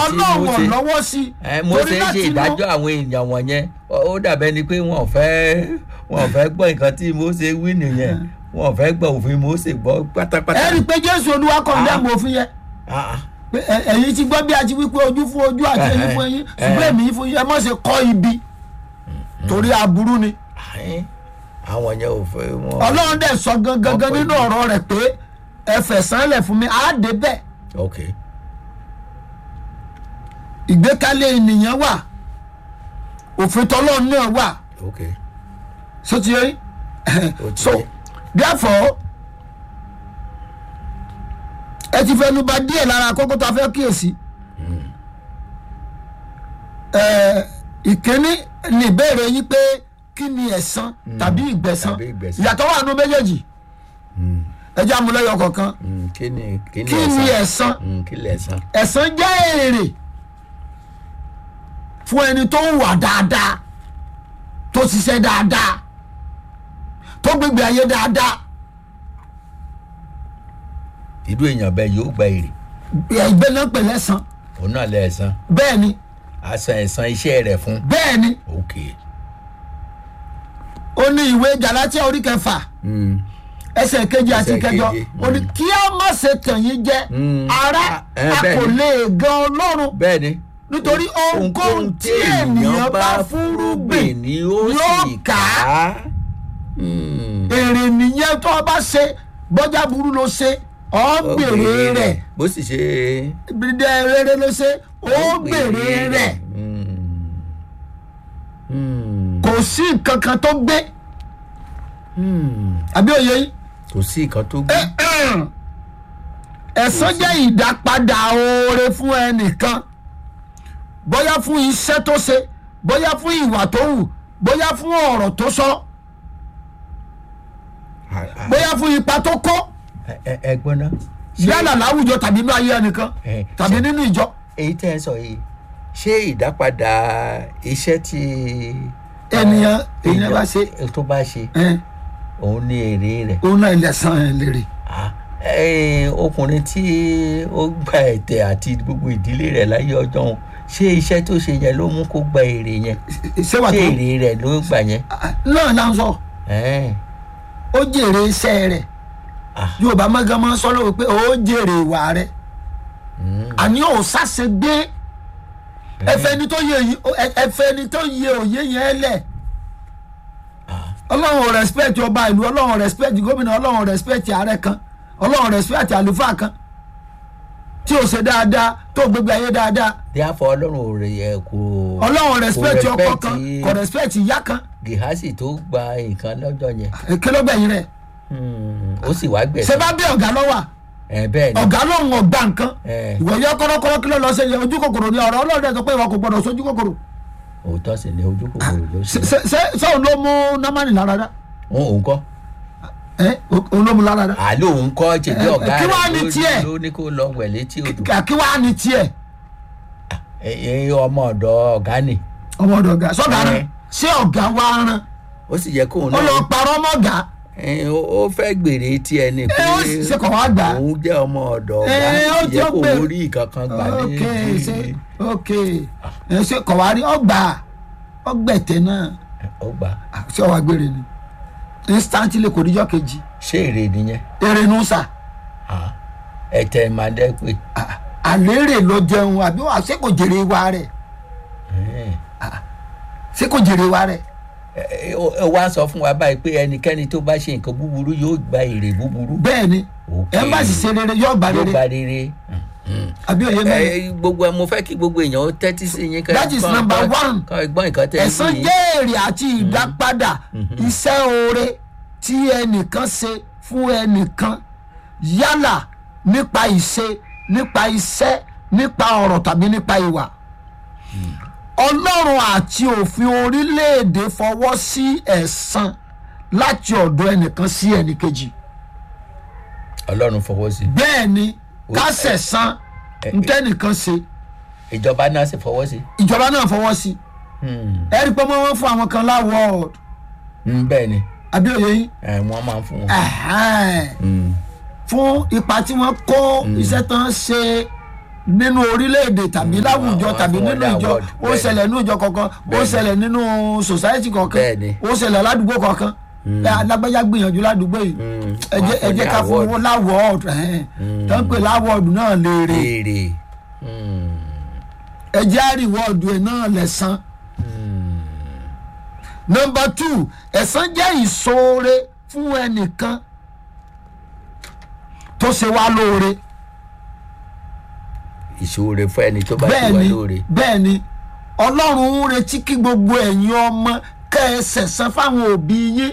ọlọ́run ò Mósè lọ́wọ́ sí i ẹ Mósè ṣe láti inú- ìdájọ́ àwọn èèyàn wọ̀nyẹn ó ó dàbẹ́ ni pé wọn ò fẹ́ wọn ò fẹ́ gbọ́ nǹkan tí Mósè wí nìyẹn wọn ò fẹ́ gbọ́ òfin Mósè gbọ́ pátápátá. ẹ rí i pé jésù olúwa kọ̀ ní Ah. àmọ́ òfin yẹn Ah, ah. pé ẹ- ẹ̀yin ti gbọ́ bí a ti wí pé ojú fún ojú àti ẹ̀yìn fún ẹ̀yìn Eh, ṣùgbọ́n eh. èmi fún yín ẹ má ṣe kọ́ ibi torí aburú ni Àyín, àwọn yẹn ò fẹ́ wọn. ọlọ́run dẹ̀ sọ gangan Ọkọ̀ nínú ibi. ọ̀rọ̀ rẹ̀ pé ẹ fẹ̀sán lẹ̀ fún mi á dé bẹ́ẹ̀ ok ìgbékalẹ̀ ènìyàn wà òfin tọ́lọ́run náà wà ok so ti yẹ Ó ti so yé. therefore ẹ ti fẹnu ba díẹ̀ lára kókó tó a fẹ́ kíyèsí ẹ ìkíní ní ìbéèrè yín pé kí ni ẹ̀san tàbí ìgbẹ̀san tàbí ìgbẹ̀san. ìyàtọ̀ wà nù méjèèjì ẹ jẹ́ àmúlẹ́yọ kọ̀ọ̀kan Mm, kí ni kí ni kí ni ẹ̀san Mm, kí lẹ̀san. ẹ̀san jẹ́ èrè fún ẹni tó ń wà dáadáa tó ṣiṣẹ́ dáadáa tó gbégbé ayé dáadáa irú èèyàn bẹ́ẹ̀ yóò gba èrè ẹgbẹ́ náà pè lẹ́san òun náà lẹ̀san bẹ́ẹ̀ ni a san ẹ̀san iṣẹ́ rẹ̀ fún. bẹ́ẹ̀ ni ok ó ní ìwé Gálátíà orí kẹfà Mm, ẹsẹ̀ kejì àti Ẹsẹ̀ kẹjọ keje, ó ní kí a má ṣe tàn yín jẹ Mm. ará Eh, a bẹ́ẹ̀ kò ni. lè gan Ọlọ́run bẹ́ẹ̀ ni. nítorí ohunkóhun tí ènìyàn bá fúnrúgbìn ni ó yóò sì ká. ká. Mm. èrè nìyẹn tó o bá ṣe bọ́jà burú ló ṣe ọ́ gbèrè rẹ̀ bó sì ṣe. bídẹ́ rere ló ṣe ó gbèrè rẹ̀ Mm. Mm. kò sí nǹkan kan tó gbé Mm. àbí òye yìí kò sí nǹkan tó gbé. ẹ̀san jẹ́ ìdápadà oore fún ẹnìkan bóyá fún iṣẹ́ tó ṣe bóyá fún ìwà tó hù bóyá fún ọ̀rọ̀ tó sọ bóyá fún ipa tó kó Ẹ- ẹ- ẹ gbọ́n ná. Ṣé- yálà láwùjọ tàbí inú ayé ẹnìkan ẹ, tàbí ṣé- nínú ìjọ èyí tẹ́ ẹ sọ yìí ṣé ìdápadà iṣẹ́ tí. Ènìyàn- eh, ènìyàn bá ṣe. tó bá ṣe ẹ òun ní èrè rẹ̀. òun náà ilẹ̀ san ẹ̀ lérè Ah, eh, ọkùnrin tí ó gba ẹ̀tẹ̀ àti gbogbo ìdílé rẹ̀ láyé ọjọ́ òun ṣé iṣẹ́ tó ṣe yẹn ló mú kó gba èrè yẹn ṣé wà ṣé tó èrè rẹ̀ ló gbà yẹn. náà là ń sọ Eh, ó jèrè iṣẹ́ rẹ̀ ah, yorùbá mọ́gán máa ń sọ lóore pé ó jèrè ìwà rẹ̀ mm, àní ò sáṣe gbé ẹfẹ ni tó yẹ yìí ẹfẹ ni tó yẹ òye yẹn lẹ ọlọ́run ò respect ọba ìlú ọlọ́run ò respect gómìnà ọlọ́run ò respect ààrẹ kan ọlọ́run ò respect àlùfáà kan tí ò ṣe dáadáa tó gbégbé ayé dáadáa therefore ọlọ́run ò rẹ̀ yẹ kó. ọlọ́run ò respect kò ọkọ kan respect kò respect ìyá kan gihasi tó gba nǹkan lọ́jọ́ yẹn kí ló gbẹ̀yìn rẹ̀ Hmm, ó sì wá ṣé gbẹ̀sán. bá bí ọ̀gá lọ́wọ́ ẹ bẹ́ẹ̀ ni ọ̀gá lòun ọ̀gbà nǹkan Eh. ìwọ yẹ kọ́rọ́kọ́rọ́ kí ló lọ ṣe yẹ ojú kòkòrò ni ọ̀rọ̀ ọlọ́run ẹ̀ sọ pé ìwọ kò gbọdọ̀ sójú kòkòrò òótọ́ sì ni ojú kòkòrò ló ṣe. ṣe ṣe ṣe òun ló mú námánì lára dá òun òun kọ́ ẹ òun ló mú lára dá àlọ́ òun kọ́ ṣèjì Eh, ọ̀gá kí wàá rẹ̀ ní ló- tiẹ̀? ló ní kó lọ wẹ̀ létí odò. kí wàá ní tiẹ̀ ẹ ẹ, ọmọ ọ̀dọ̀ ọ̀gá ni ọmọ ọ̀dọ̀ ọ̀gá sọ́gà Eh. rán ṣé ọ̀gá wa rán ó sì yẹ kóun ó lọ náà parọ́ mọ́ ọ̀gá ẹ, ó ó fẹ́ gbèrè tiẹ̀ ni pé ó sì ṣe kọ̀ wá gbà á. òun jẹ́ ọmọ ọ̀dọ̀ ọ̀gá Eh, ó ó ti yẹ ó kó gbèrè. orí ìkankan gbà ní. ok ṣe ok ẹ ṣe kọ̀ wá rí ọgbà ọgbẹ̀tẹ̀ náà ó gbà Ah, ṣé ọwọ́ agbére ni instantly kò díjọ́ kejì ṣé èrè nìyẹn eré nù sà Ah, ẹ̀tẹ̀ máa dẹ́ pé Ah, àlérè ló jẹun àbí wà ṣé kò jèrè wa rẹ̀ Eh, ṣé kò jèrè wa rẹ̀ ẹ, ó ó wá sọ fún wa báyìí pé ẹnikẹ́ni tó bá ṣe nǹkan búburú yóò gba èrè búburú. bẹ́ẹ̀ ni Ok. ẹ bá sì ṣe rere yóò gbà yóò rere gba rere. Mm. àbí òye mẹ́rin ẹ gbogbo ẹ mo fẹ́ kí gbogbo èèyàn ó tẹ́tí sí yín That is number one. kọ́ ẹgbọ́n nǹkan tẹ́ ẹ ẹ̀san sí jẹ́ èrè àti ìdápadà iṣẹ́ oore tí ẹnìkan ṣe fún ẹnìkan yálà nípa ìṣe nípa iṣẹ́ nípa ọ̀rọ̀ tàbí nípa ìwà. ọlọ́run àti òfin orílẹ̀-èdè fọwọ́ sí ẹ̀san láti ọ̀dọ̀ ẹnìkan sí ẹnìkejì. ọlọ́run fọwọ́ sí bẹ́ẹ̀ ni ká ṣẹ̀san ntẹ́nìkan ṣe ìjọba náà sì fọwọ́ sí. ìjọba náà fọwọ́ sí Hmm. ẹ rí i pé wọ́n fún àwọn kan láwọ́ọ̀d Hmm, bẹ́ẹ̀ ni àbí òye yín. ẹ, wọ́n máa ń fún wọn. Ẹ̀hẹ́n. Hmm. fún ipa tí wọ́n kó iṣẹ́ tán ṣe nínú orílẹ̀-èdè tàbí láwùjọ wọ́n tàbí fún wọn nínú ní ìjọ award, ó bẹ́ẹ̀ni. ṣẹlẹ̀ nínú ìjọ kankan ó Bẹ́ẹ̀ni. ṣẹlẹ̀ nínú society kankan Bẹ́ẹ̀ni. ó ṣẹlẹ̀ ládùúgbò kankan ẹ alágbájá gbìyànjú ládùúgbò yìí Mm. ẹ jẹ́ ẹ Wọ́n jẹ́ fún ká ní fún award. wọn láwọ́ọ̀dù tó ń pè láwọ́ọ̀dù náà léèrè èrè Mm. ẹ jẹ́ àríwọ́ọ̀dù ẹ̀ náà lẹ́sàn. nọmba two ẹ̀san jẹ́ ìṣoore fún ẹnìkan tó ṣe wá lóore ìṣòro fún ẹni tó bá ti bẹ́ẹ̀ wà ni lóore bẹ́ẹ̀ ni ọlọ́run ń retí kí gbogbo ẹ̀yin ọmọ kẹ́ ẹ sẹ̀san fáwọn òbí yín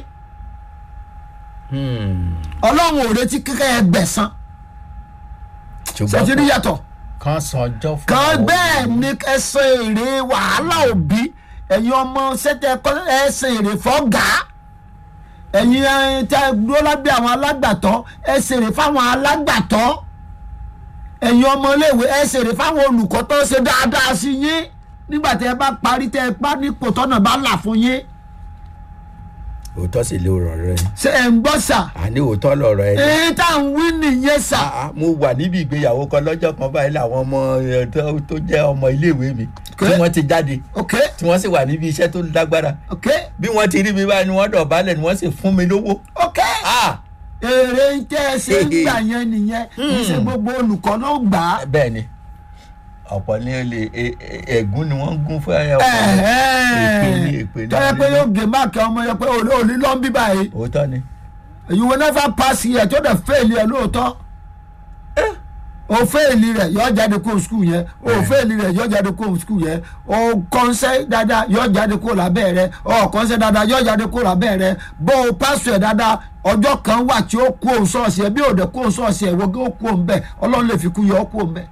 Hmm. ọlọ́run ò retí kí kẹ́ ẹ gbẹ̀san ṣùgbọ́n ṣètìrí yàtọ̀ kan san ọjọ́ fún kan àwọn bẹ́ẹ̀ òbí. ni ẹsẹ̀ èrè wàhálà òbí ẹ̀yin ọmọ sẹ́tẹ̀ ẹsẹ̀ èrè fọ́gà ẹ̀yin ẹ̀, tẹ́ ẹ dúró lábẹ́ àwọn alágbàtọ́ ẹsẹ̀ èrè fáwọn alágbàtọ́ ẹ̀yin ọmọ iléèwé ẹsẹ̀ èrè fáwọn olùkọ́ tó ṣe dáadáa sí yín nígbà tẹ́ ẹ bá parí tẹ́ ẹ pa nípò tọ́nà bá là fún yín òótọ́ sì lè rọ̀ rẹ ṣé ẹ̀ ń gbọ́ sà àní òótọ́ lọ̀rọ̀ ẹ èyí tá à ń wí nìyẹn sà Ah, ah, mo wà níbi ìgbéyàwó kan lọ́jọ́ kan báyìí làwọn ọmọ eh, tó- tó jẹ́ ọmọ iléèwé mi tí Okay. wọ́n ti jáde ok tí wọ́n sì wà níbi iṣẹ́ tó lágbára ok bí wọ́n ti rí mi báyìí ni wọ́n dọ̀bálẹ̀ ni wọ́n sì fún mi lówó. ok. Ah, èrè tẹ́ ẹ ṣe ń gbà yẹn nìyẹn kì í ṣe gbogbo olùkọ́ ló gbà á. bẹ́ẹ̀ ni ọ̀pọ̀ ní olè e- e- ẹ̀gún ni wọ́n ń gún fún ẹ̀ ọ̀pọ̀ èpè ní èpè ní tọ́yẹ pé yóò gé máàkì ọmọ yẹn pé òní òní ló ń bí báyìí òótọ́ ni you will never pass here tó dẹ̀ fẹ́ẹ̀lì ẹ̀ lóòótọ́ o fẹ́ẹ̀lì rẹ̀ yọ jáde kó skul yẹn o fẹ́ẹ̀lì rẹ̀ yọ jáde kó skul yẹn o kọ́nsẹ́ dáadáa yọ jáde kó lábẹ́ rẹ̀ o kọ́nsẹ́ dáadáa yọ jáde kó lábẹ́ rẹ̀ bó o pásù ẹ̀ dáadáa ọjọ́ kan wà tí ó kú òun sọ́ọ̀sì ẹ̀ bí òde kú òun sọ́ọ̀sì ẹ̀ wọ́n ó kú òun bẹ́ẹ̀ ọlọ́run lè fi kú yọ ó kú òun bẹ́ẹ̀.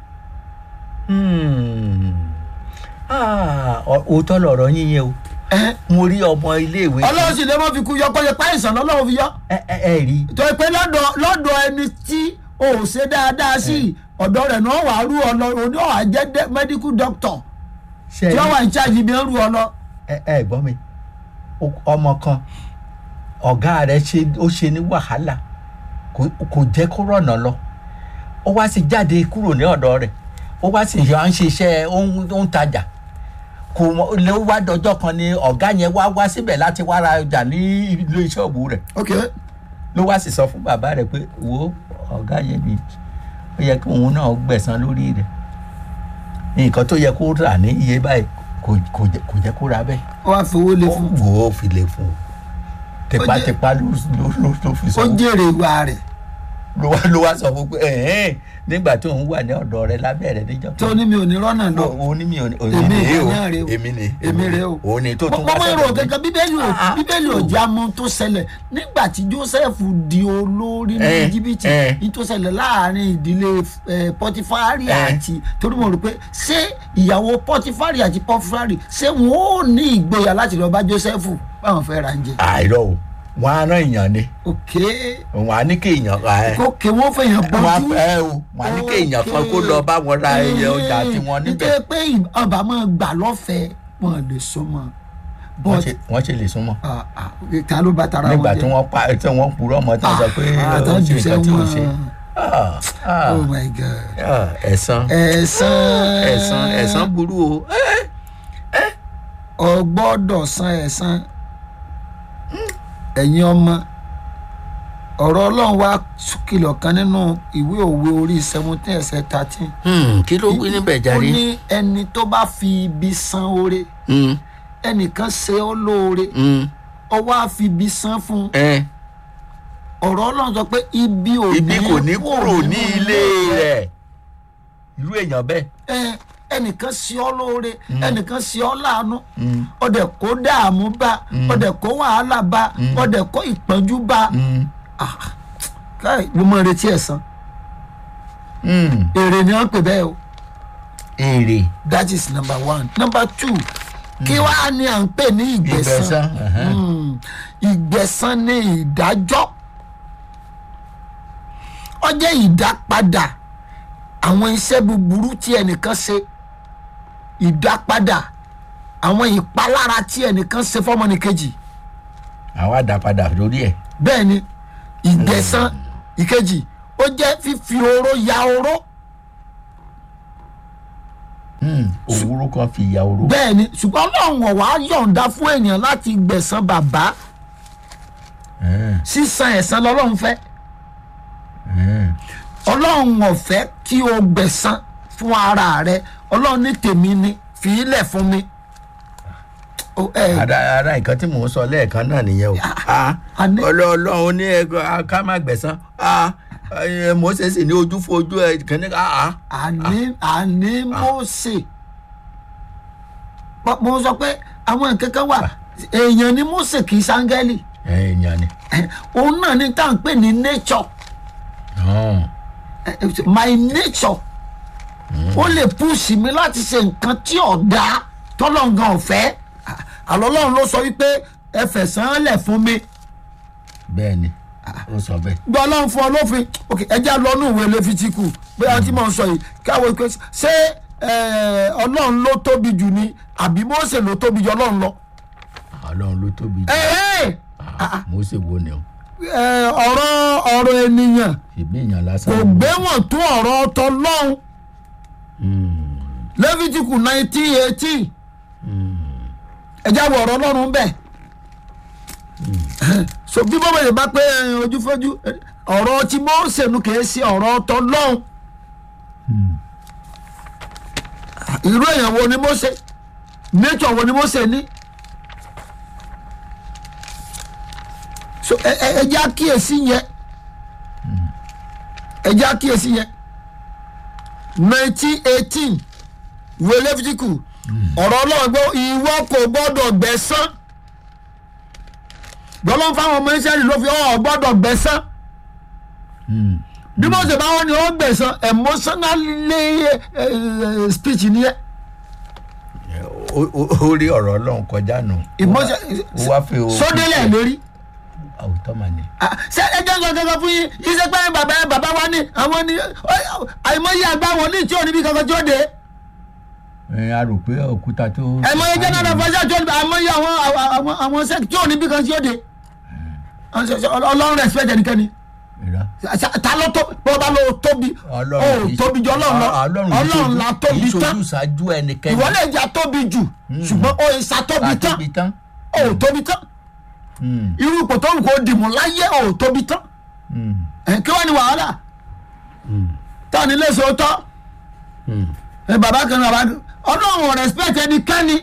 Hmm. Ah, ọ- òótọ́ lọ̀rọ̀ yín yẹn o ẹ̀ mo rí ọmọ iléèwé ọlọ́run sì lè mọ́ fi kú yọ kọ́ yẹ páìsàn lọ́lọ́run fi yọ. ẹ ẹ ẹ rí tó pé lọ́dọ̀ lọ́dọ̀ ẹni tí o ò ṣe dáadáa sí ọ̀dọ̀ rẹ̀ náà wàá rú ọ lọ òní ọ̀hà jẹ́ dé- medical doctor ṣe tí rí wọ́n wà ní charge bí wọ́n rú ọ lọ. ẹ ẹ gbọ́ mi O- ọmọ kan ọ̀gá rẹ̀ ṣe ó ṣe ní wàhálà kò kò jẹ́ kó rọ̀nà lọ ó wá sì jáde kúrò ní ọ̀dọ̀ rẹ̀ ó wá sì yọ à ń ṣiṣẹ́ ó ń ó ń tajà kò mọ lè wá dọjọ́ kan ni ọ̀gá yẹn wá wá síbẹ̀ láti wá ra ọjà ní ilé ṣọ́ọ̀bù rẹ̀ ok ló wá sì sọ fún bàbá rẹ̀ pé wo ọ̀gá yẹn ni ó yẹ kí òun náà gbẹ̀san lórí rẹ̀ nǹkan tó yẹ kó rà ní iye báyìí kò kò jẹ́ kò jẹ́ kó ra bẹ́ẹ̀ wọ́n á fowó lé ó fún wò ó fi lè fún un tipátipá ló ló ló ló fi ó sọ jèrè ìwà rẹ̀ ló wá ló wá sọ fún pé ẹ̀hẹ́n nígbà tó ń wà ní ọ̀dọ̀ rẹ̀ lábẹ́ rẹ̀ níjọ́ tó ní mi ò ní rọ́nà lọ òun ní mi ò ní Èmi èmi ni o náà rè o. èmi ni Èmi rè o. òun ni tó tún wá mọ́mọ́ èrò sọ̀rọ̀ mi. gẹ́gẹ́ bíbélì ò Ah, ah. bíbélì ò jẹ́ amọ̀ tó ṣẹlẹ̀ nígbà tí joseph di olórí ní Eh, jìbìtì eh. ní tó ṣẹlẹ̀ láàrin ìdílé eh, pọtifari Eh. àti torí mo rò pé ṣé ìyàwó pọtifari àti pọtifari ṣé wọn ò ní ìgboyà láti lọ bá joseph báwọn fẹ́ ra ń jẹ. àìrọ o wọn á rán èèyàn ni ok wọn á ní kéèyàn ẹ kókè wọn fẹ̀yàn wọn á bọ́jú. fẹ́ o wọn á ní kéèyàn kan kó lọ bá wọn ra ẹyẹ ọjà tiwọn níbẹ̀ nítorí pé ọba máa gbà lọ́fẹ̀ẹ́ wọn lè so mọ́ wọ́n but ṣe- wọ́n ṣe lè súnmọ́ ah, ah, ta ló bá tara wọn nígbà jẹ? tí wọ́n pa tí wọ́n purọ́ mọ́ tí wọ́n sọ pé Ah, ó àtọ́ ṣe jù nǹkan tí ò ṣe sẹ́wọ̀n. Ah, ah, oh my god ah, ẹ̀san ẹ̀san ẹ̀san ẹ̀san burú o ọ gbọ́dọ̀ san ẹ̀san ẹ̀yin ọmọ ọ̀rọ̀ ọlọ́run wá kìlọ̀ kan nínú ìwé òwe orí seventeen ẹsẹ̀ thirteen Hmm, kí ló wí níbẹ̀ ó jàre ní ẹni tó bá fi ibi san oore Hmm, ẹnìkan ṣe ọ́ lóore hmm, ọ wá fi ibi san fún un ẹ, ọ̀rọ̀ ọlọ́run sọ pé ibi ò ibi kò ní kúrò ní ilé rẹ̀ irú èèyàn bẹ́ẹ̀ ẹ ẹnìkan ṣe ọ́ lóore ẹnìkan ṣe ọ́ láàánú Hmm, ọdẹ kó dààmú bá ọdẹ kó wàhálà bá ọdẹ kó ìpọ́njú bá hmm, Ah, káì mo mọ retí ẹ̀san hmm. èrè ni wọ́n pè bẹ́ẹ̀ o èrè that is number one number two kí wàá ní à ń pè ní ìgbẹ̀san ìgbẹ̀san ẹ̀hẹ́n. Hmm, ìgbẹ̀san ní ìdájọ́ ó jẹ́ ìdápadà àwọn iṣẹ́ búburú tí ẹnìkan ṣe ìdápadà àwọn ìpalára tí ẹnìkan ṣe fọ́mọnìkejì àwa dá padà lórí ẹ̀ bẹ́ẹ̀ ni ìgbẹ̀san ìkejì ó jẹ́ fífi oró ya oró Hmm, òwúrò kan fi ìyà oró. bẹ́ẹ̀ ni ṣùgbọ́n ọlọ́run ọ̀wá yọ̀ǹda fún èèyàn láti gbẹ̀san bàbá Hmm, sísan ẹ̀san lọ́lọ́run fẹ́ hmm. ọlọ́run ọ̀fẹ́ kí o gbẹ̀san fún ara rẹ ọlọ́run ní tèmi ni fi ilẹ̀ fún mi. O, ẹ, ara ara nǹkan tí mò ń sọ lẹ́ẹ̀kan náà nìyẹn o Ah, àní- ọlọ́ọ̀lọ́run ní ẹgbẹ́ ká má gbẹ̀san Ah, ẹ, Mósè sì ní ojú fojú ẹ kìíní ká àní àní Mósè Mo- mo sọ pé àwọn nǹkan kan wà èèyàn ni Mósè kì í sángẹ́lì èèyàn ni òun náà ní tá à ń pè ní nature Hmm, Eh, eh, my nature ó lè púùsì mi láti ṣe nǹkan tí ọ̀dà tọ́lọ́ngàn ọ̀fẹ́ àlọ́ ọlọ́run ló sọ wípé ẹ fẹ̀sán lẹ̀ fún mi bẹ́ẹ̀ ni ó sọ bẹ́ẹ̀. gbọ́ ọlọ́run fún ọ lófin ok ẹja lọ́nù ìwé lẹ́fítíkù bóyá tí mò ń sọ yìí káwọ́ pé ṣé eh, ọlọ́run ló tóbi jù ni àbí Mósè ló tóbi jù ọlọ́run lọ. ọlọ́run ló tóbi jù Eh, eh, Ah, Mósè wo ni o eh, ọ̀rọ̀ ọ̀rọ̀ ènìyàn ìbí èèyàn lásán. kò gbéwọ̀n tó ọ̀rọ̀ tọlọ́run Hmm, lẹ́fítíkù nineteen eighteen ẹja wọ ọ̀rọ̀ ọlọ́run bẹ́ẹ̀ so bí bọ́bọ̀ yìí bá pé eh, ojúfọ́jú eh, ọ̀rọ̀ tí Mósè nu kìí ṣe ọ̀rọ̀ tọlọ́run irú èèyàn wo ni Mósè nature wo ni Mósè ní so ẹ ẹ ẹ jẹ́ àkíyèsí yẹn ẹ jẹ́ àkíyèsí yẹn nineteen eighteen ìwé lẹ́fítíkù ọ̀rọ̀ ọlọ́run gbọ́ ìwọ kò gbọ́dọ̀ gbẹ̀san gbọ́dọ̀ fáwọn ọmọ Ísírẹ́lì ló fi ọ̀ gbọ́dọ̀ gbẹ̀san hmm. bí mo ṣe bá wọn ni ó gbẹ̀san emotionally eh, speech ni ẹ Ó- ó ó rí ọ̀rọ̀ ọlọ́run kọjá nù. Emotion- ó wá fi o. sódélẹ̀ lérí àwùjọ mà ní. Ah, ṣé ẹjọ́ sọ kankan fún yín iṣẹ́ pé bàbá bàbá wa ní àwọn ní àìmọye àgbà wọn ní tí ò níbi kankan tí ó dé ẹ a rò pé òkúta tó. àìmọye general fọṣẹ tí ó níbi àìmọye àwọn àwọn àwọn sẹ́kì tí ò níbi kan tí ó dé ọlọ́run respect ẹnikẹ́ni Ìrà. ta ló tó bọ́ bá ló tóbi ó kì í- tóbi jù ọlọ́run lọ Ọlọ́run kì í ọlọ́run ṣojú- la kì í tóbi ṣojú tán ṣáájú ẹnikẹ́ni. ìwọ lè jà tóbi jù ṣùgbọ́n ó ìsà tóbi tán àtóbi tán. ó tóbi tán Hmm, irú ipò tó wù kó dìmú láyé ó tóbi tán hmm, ẹ̀ kí wọ́n ní wàhálà hmm, táwọn ilé sòótọ́ hmm. ẹ bàbá kan náà bàbá kan ọlọ́run ò respect ẹnikẹ́ni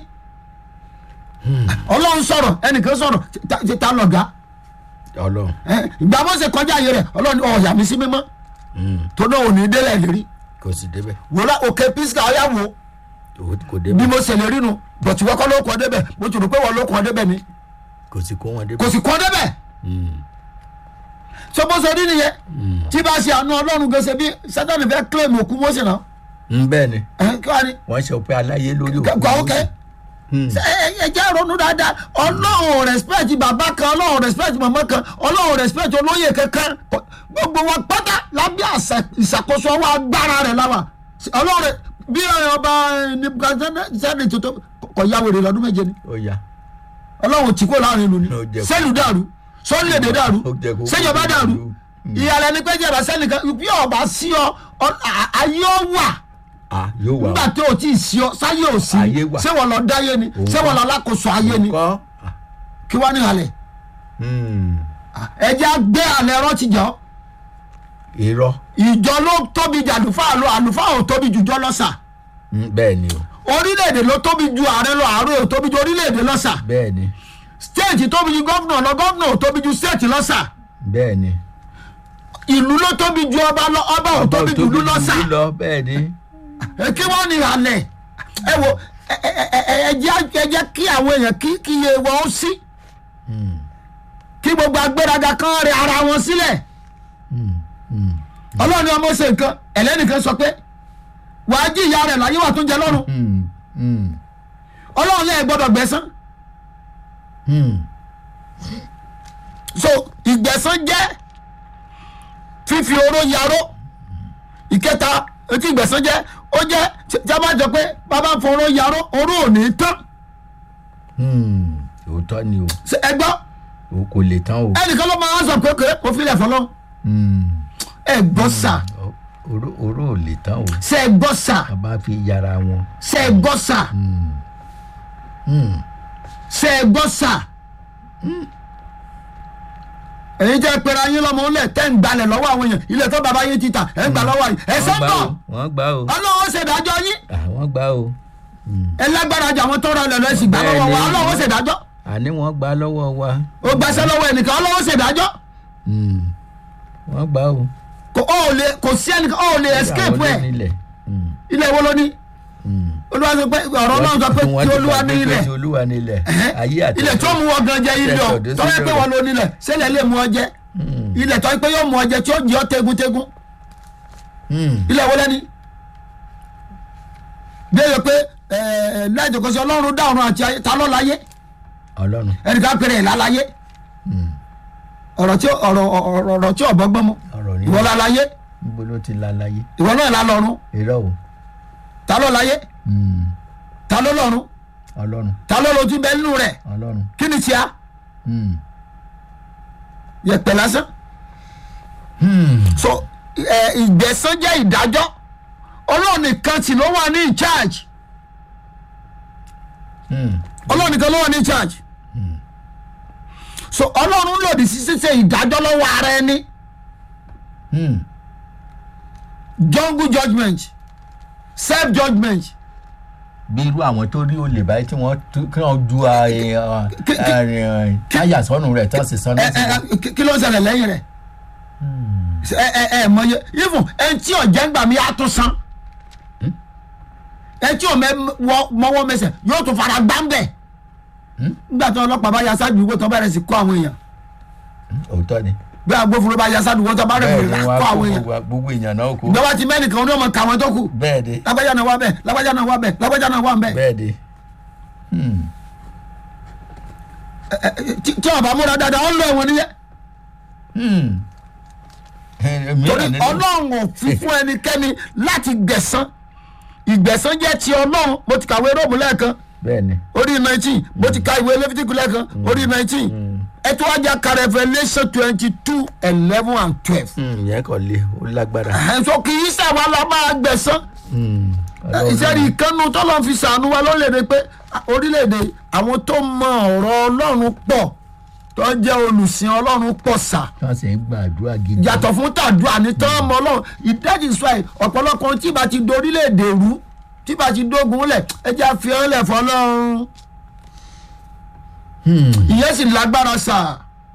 ọlọ́run sọ̀rọ̀ ẹnìkan sọ̀rọ̀ ta- ta- ta lọ̀gá ọlọ́run. ẹ, ìgbà bó ṣe kọjá ayé rẹ̀ ọlọ́run ọ̀yà mi sí mímọ́ Hmm, tó náà ò ní délẹ̀ lérí kò sì débẹ̀. wòlá òkè písíkà ọ̀yà wò Kò- kò bí débẹ̀. mo ṣe lè rí nu bọ̀tí wọ́n kọ́ ló kọ́ débẹ̀ mo ti rò pé wọ́n ló kọ́ débẹ̀ ni kò sì kó wọn débẹ̀. kò sì kọ́ débẹ̀ Hmm, so bó ṣe rí nìyẹn hmm. tí bá ṣe àánú ọlọ́run gẹ̀ẹ́sẹ̀ bí sátani fẹ́ claim òkú Mósè náà Hmm, bẹ́ẹ̀ ni ẹ kí wàá ní wọ́n ṣe pé aláyé lórí òkú. gbà ó kẹ́ Hmm, ẹ ẹ- ẹ jẹ́ ronú dáadáa ọlọ́run respect bàbá kan ọlọ́run respect màmá kan ọlọ́run respect olóyè kankan Kọ- gbogbo wa pátá lábẹ́ àṣà- ìṣàkóso ọwọ́ agbára rẹ̀ láwà ọlọ́run rẹ̀- bí ọba nebukadnezari tuntun kọ ya wèrè lọ́dún méje ni ó yá. ọlọ́run tí kò láàrin ìlú ni Ó jẹ́ kó- sẹ́lù dàrú sọ́lẹ̀dẹ̀ dàrú Ó jẹ́ kó- sẹ́jọba dàrú ìyàlẹ́ ni pé jẹ̀rọ sẹ́nìkan bí ọba sí ọ ọ- à- ayé ọ wà Ah, yóò wà. nígbà tí o ti sí ọ sáyé ò sí Ayé wà. ṣé wọn lọ dáyé ni Òun ṣé wọn lọ alákòóso ayé ni Kọ́. kí wọ́n ní halẹ̀ Hmm, ẹjẹ́ á gbé alẹ́ ẹ̀rọ ti jọ irọ́. ìjọ ló tóbi jù àlùfáà lọ àlùfáà ò tóbi jù jọ lọ́sà Hmm, bẹ́ẹ̀ ni o orílẹ̀-èdè ló tóbi ju ààrẹ lọ ààrẹ ò tóbi ju orílẹ̀-èdè lọ́sà bẹ́ẹ̀ ni stéètì tóbi ju gọ́vnà lọ gọ́vnà ò tóbi ju stéètì lọ́sà bẹ́ẹ̀ ni. ìlú ló tóbi ju ọba lọ ọba ò tóbi ju ìlú lọ́sà ìlú lọ bẹ́ẹ̀ ni. ẹ kí wọ́n ní halẹ̀ ẹ wo ẹ- ẹ- ẹ- ẹ- ẹ jẹ́ ẹ jẹ́ kí àwọn èèyàn kí kí iye wọn ó sí Hmm, kí gbogbo agbéraga kan rẹ ara wọn sílẹ̀. hmm, hmm, ọlọ́run ni ọmọ ṣe nǹkan ẹlẹ́nìkan sọ pé wàá jí ìyá rẹ̀ láyé wà tó jẹ lọ́rùn hmm, hmm, ọlọ́run lẹ́yìn gbọ́dọ̀ gbẹ̀san hmm. so ìgbẹ̀san jẹ́ fífi oró yaró ìkẹta etí ìgbẹ̀san jẹ́ ó jẹ́ tí tí a bá jọ pé bàbá fọ oró yaró oró ò ní tán Hmm, òótọ́ ni o Ṣé ẹ gbọ́ o kò lè tán o. ẹnìkan ló máa ń sọ pé kò filẹ̀ fọlọ́ Hmm, ẹ gbọ́ sà ó- oró oró ò lè tán o ṣe é gbọ́ sà bàbá fi yára wọn. ṣe é gbọ́ sà ṣe é gbọ́ sà èyí jẹ́ pera yín lọ́mọ ńlẹ̀ tẹ́ ń gbalẹ̀ lọ́wọ́ àwọn èèyàn ilẹ̀ tó bàbá yín ti tà ẹ̀ ń gbà lọ́wọ́ yìí ẹ̀ wọ́n gbà sọ́ńtọ̀ o wọ́n gbà o ọlọ́wọ́ ṣèdájọ́ yín àwọn gbà o ẹ lágbára jà wọn tó rọ lẹ̀ lọ́ sì gbà lọ́wọ́ wa Bẹ́ẹ̀ni. ọlọ́wọ́ ṣèdájọ́ àní wọ́n gbà lọ́wọ́ wa ó gbàṣẹ́ lọ́wọ́ ẹnìkan ọlọ́wọ́ ṣèdájọ́ Mm. wọ́n gbà o. kò ó lè kò sí ẹnìkan ó lè escape Àwọn ẹ̀ ló nílẹ̀. Mm. ilẹ̀ wo ló ní Mm. olúwa sọ pé ọ̀rọ̀ náà sọ pé Wọ́n tí ti olúwa gbàgbé ní pé ilẹ̀ tí olúwa nílẹ̀ ayé àti ilẹ̀ tó mú wọn gan jẹ ilẹ̀ o Tẹ̀sán tọ́wọ́ pé dé wọn ló nílẹ̀ sẹ́lẹ̀ lè mú ọ jẹ ilẹ̀ tọ́wọ́ pé yóò mú ọ jẹ tí ó jẹ́ ọ tegun-tegun ilẹ̀ wo lẹ́ni. déyẹ pé láìjọkọsí ọlọ́run dá ọ̀run àti ayé ta ló láyé ọlọ́run ẹnìkan pèrè ẹ̀ láláyé ọ̀rọ̀ tí ọ̀rọ̀ ọ̀rọ̀ ọ̀rọ̀ tí ọ̀bọ gbọ́mọ ọ̀rọ̀ ní ìwọ láláyé níbo ló ti la láyé ìwọ náà lá lọ́run irọ́ o ta ló láyé Mm. ta ló lọ́run ọlọ́run ta ló lo ti bẹ nínú rẹ̀ ọlọ́run kí ni tíya Mm. yẹpẹ lásán Hmm. so ẹ ìgbẹ̀san jẹ́ ìdájọ́ ọlọ́run nìkan tí ló wà ní in charge Hmm. ọlọ́run nìkan ló wà ní in charge so ọlọ́run lòdì sí ṣíṣe ìdájọ́ lọ́wọ́ ara ẹni Hmm. jungle judgement self judgement bí irú àwọn tó rí olè báyìí tí wọ́n tú- kí wọ́n ju ààrẹ, ọ, Kí- kí- ààrẹ, táyà sọ́nù rẹ̀ tó sì sọ́nù ẹ ẹ ẹ, kí- kí ló ń ṣẹlẹ̀ lẹ́yìn rẹ̀ ẹ ẹ ẹ mọye even ẹ tí ọ̀jẹ̀ ń gbà mí á tún san ẹ tí ọmọ mọwọ́ mẹsẹ̀ yóò tún fara gbá ń bẹ̀ nígbà tí ọlọ́pàá bá ya sádùúgbò tó bẹ̀rẹ̀ sí kó àwọn èèyàn òótọ́ ni bí agbófinró bá ya sádùúgbò tó bẹ̀rẹ̀ bẹ́ẹ̀ sí ni kó wọ́n á àwọn kó èèyàn gbogbo- gbogbo èèyàn náà kó ìjọba ti mẹ́nìkan ní ọmọ kàwọn tó kù bẹ́ẹ̀ ni lágbájá náà wà bẹ́ẹ̀ lágbájá náà wà bẹ́ẹ̀ lágbájá náà wà bẹ́ẹ̀ bẹ́ẹ̀ ni Hmm. Ẹ, ẹ, tí tí ọba múra dáadáa ó lọ ẹ̀wọ̀n níyẹn Hmm. Eh, mìíràn torí nínú- ọlọ́run ò fi fún ẹnikẹ́ni láti gbẹ̀san ìgbẹ̀san jẹ́ ti ọlọ́run mo ti kàwé róòmù lẹ́ẹ̀kan bẹ́ẹ̀ ni orí nineteen mo ti ka ìwé lẹ́fítíkù lẹ́ẹ̀kan orí nineteen ẹ tí wàá jà ka revolution twenty two eleven and twelve. Hmm, ìyẹn kò le ó lágbára ẹ̀ sọ kì í sàwọn lọ máa gbẹ̀san Hmm. Ọlọ́run- ìṣẹ́rí ìkànnù tó lọ́n fi sànú wa lórílẹ̀‐èdè pé ah, orílẹ̀‐èdè àwọn tó mọ ọ̀rọ̀ ọlọ́run pọ̀ tó jẹ́ olùsìn ọlọ́run pọ̀ sà wọ́n sì ń gbàdúrà gidi yàtọ̀ fún tàdúrà ní tán ọmọ ọlọ́run ìdájì sọ ẹ̀ ọ̀pọ̀lọpọ̀ tí bá ti dorílẹ̀‐èdè rú tí bá ti dógun lẹ̀ ẹ jẹ́ àfihàn lẹ̀ fọlọ́run Hmm. ìyẹn sì lágbára sà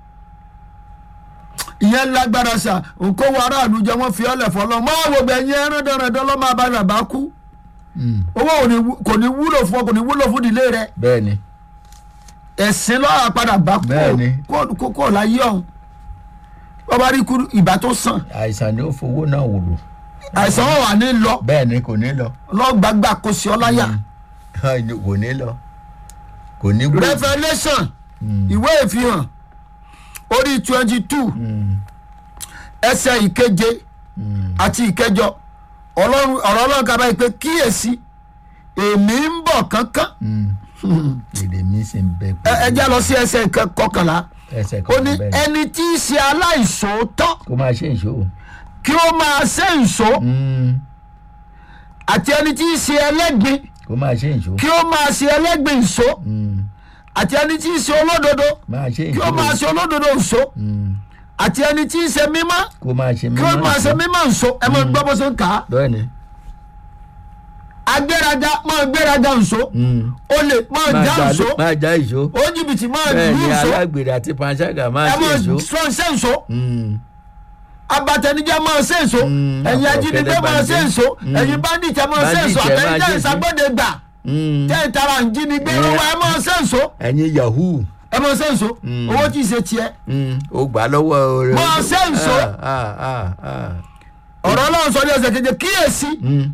ìyẹn lágbára sà nǹkó wo aráàlú jẹ wọ́n fi ọlẹ̀ fọlọ́run máa wo gbẹ̀yìn ẹran dandan lọ́ máa bá bàbá kú Hmm. owó ò ní wú- kò ní wúlò fún ọ kò ní wúlò fún ìdílé rẹ bẹ́ẹ̀ ni ẹ̀sìn lọ́wọ́ padà bá Bẹ́ẹ̀ni. kó kó kó láyé ọ̀hún wọ́n bá rí kú ìbá tó sàn àìsàn ni ó fowó náà wòrò àìsàn wọn wà ní lọ bẹ́ẹ̀ ni kò ní lọ lọ́gbàgbà kò sí ọ láyà kò ní lọ kò ní gbó revolution ìwé ìfihàn orí twenty two Hmm. ẹsẹ̀ ìkeje Hmm. àti ìkẹjọ ọlọ́run ọ̀rọ̀ ọlọ́run kaba yìí pé kíyèsí èmi ń bọ̀ kánkán Hmm. èrè mi sì ń bẹ ẹ ẹ já lọ sí ẹsẹ̀ ìkẹ- kọkànlá ẹsẹ̀ ó ní kan bẹ́ẹ̀ ni ẹni tí í ṣe aláìṣòótọ́ kó máa ṣe ìṣó kí ó máa ṣe ìṣó Hmm. àti ẹni tí í ṣe ẹlẹ́gbin kó máa ṣe ìṣó kí ó máa ṣe ẹlẹ́gbin ìṣó Hmm. àti ẹni tí í ṣe olódodo máa ṣe kí ó máa ìṣó ṣe olódodo ìṣó Hmm. àti ẹni tí í ṣe mímọ́ kó máa ṣe kí ó máa ṣe ìṣó. mímọ́ ìṣó ẹ máa gbọ́ bó ṣe ń kà á bẹ́ẹ̀ ni agbéraga máa gbéraga ìṣó Hmm. olè máa máa já já- ìṣó máa já ìṣó ó jìbìtì máa bẹ́ẹ̀ lù ni ìṣó alágbèrè àti panṣágà máa ẹ ṣe máa ìṣó sọ ṣe ìṣó Hmm. abatẹnijẹ máa ṣe ìṣó Mm, ẹ̀yin àpò ajínigbé ọ̀kẹ́dẹ́ máa ṣe bandit. ìṣó Mm. ẹ̀yin bandit ẹ máa ṣe Bandit ìṣó ẹ máa àtẹnijẹ ṣe ìṣó. ìṣàgbọ́dẹ gbà Hmm. tẹ́ ìtara ìjínigbé Mm. lọ́wọ́ ẹ máa ṣe ìṣó ẹ̀yin yahoo ẹ máa ṣe ìṣó Mm. owó tí ì ṣe tiẹ̀ Hmm. ó gbà á lọ́wọ́ rẹ̀ Máa ṣe ìṣó. Ah, ah, ah, ah. ọ̀rọ̀ ọlọ́run sọ ní ẹsẹ̀ keje kíyèsí Hmm.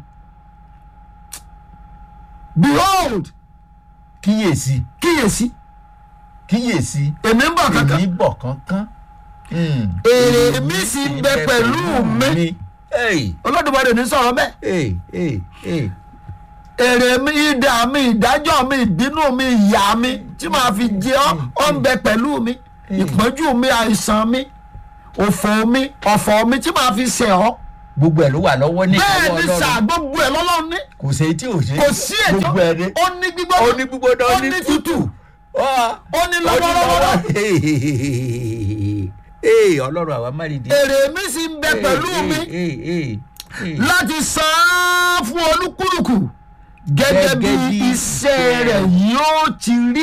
behold kíyèsí kíyèsí kíyèsí èmi ń bọ̀ kankan èmi bọ̀ kánkán. Hmm. Èrè mi sì ń bẹ pẹ̀lú mi. Hey, olódùmarè ní sọ̀rọ̀ bẹ́ẹ̀ hey, hey, hey. èrè mi idà mi ìdájọ́ mi ìbínú mi ìyà mi tí màá fi jẹ ọ́ ọ́ ń bẹ pẹ̀lú mi ìpọ́njú mi àìsàn mi òfò mi ọ̀fọ̀ mi tí màá fi ṣe ọ́ gbogbo ẹ̀ ló wà lọ́wọ́ ní bẹ́ẹ̀ ìkáwọ́ ni sà ọlọ́run gbogbo ẹ̀ lọ́lọ́run ní kò sí tí ò ṣe kò sí ètò gbogbo ẹ̀ ní ó ní gbígbóná ó ní gbígbóná ó ní tútù ó ó ní lọ́wọ́lọ́wọ́ ee ọlọ́run àwa má rí di. èrè mi sì ń bẹ pẹ̀lú mi láti san án fún olúkúlùkù gẹ́gẹ́ bí Gẹ́gẹ́ bí iṣẹ́ rẹ̀ yóò ti rí.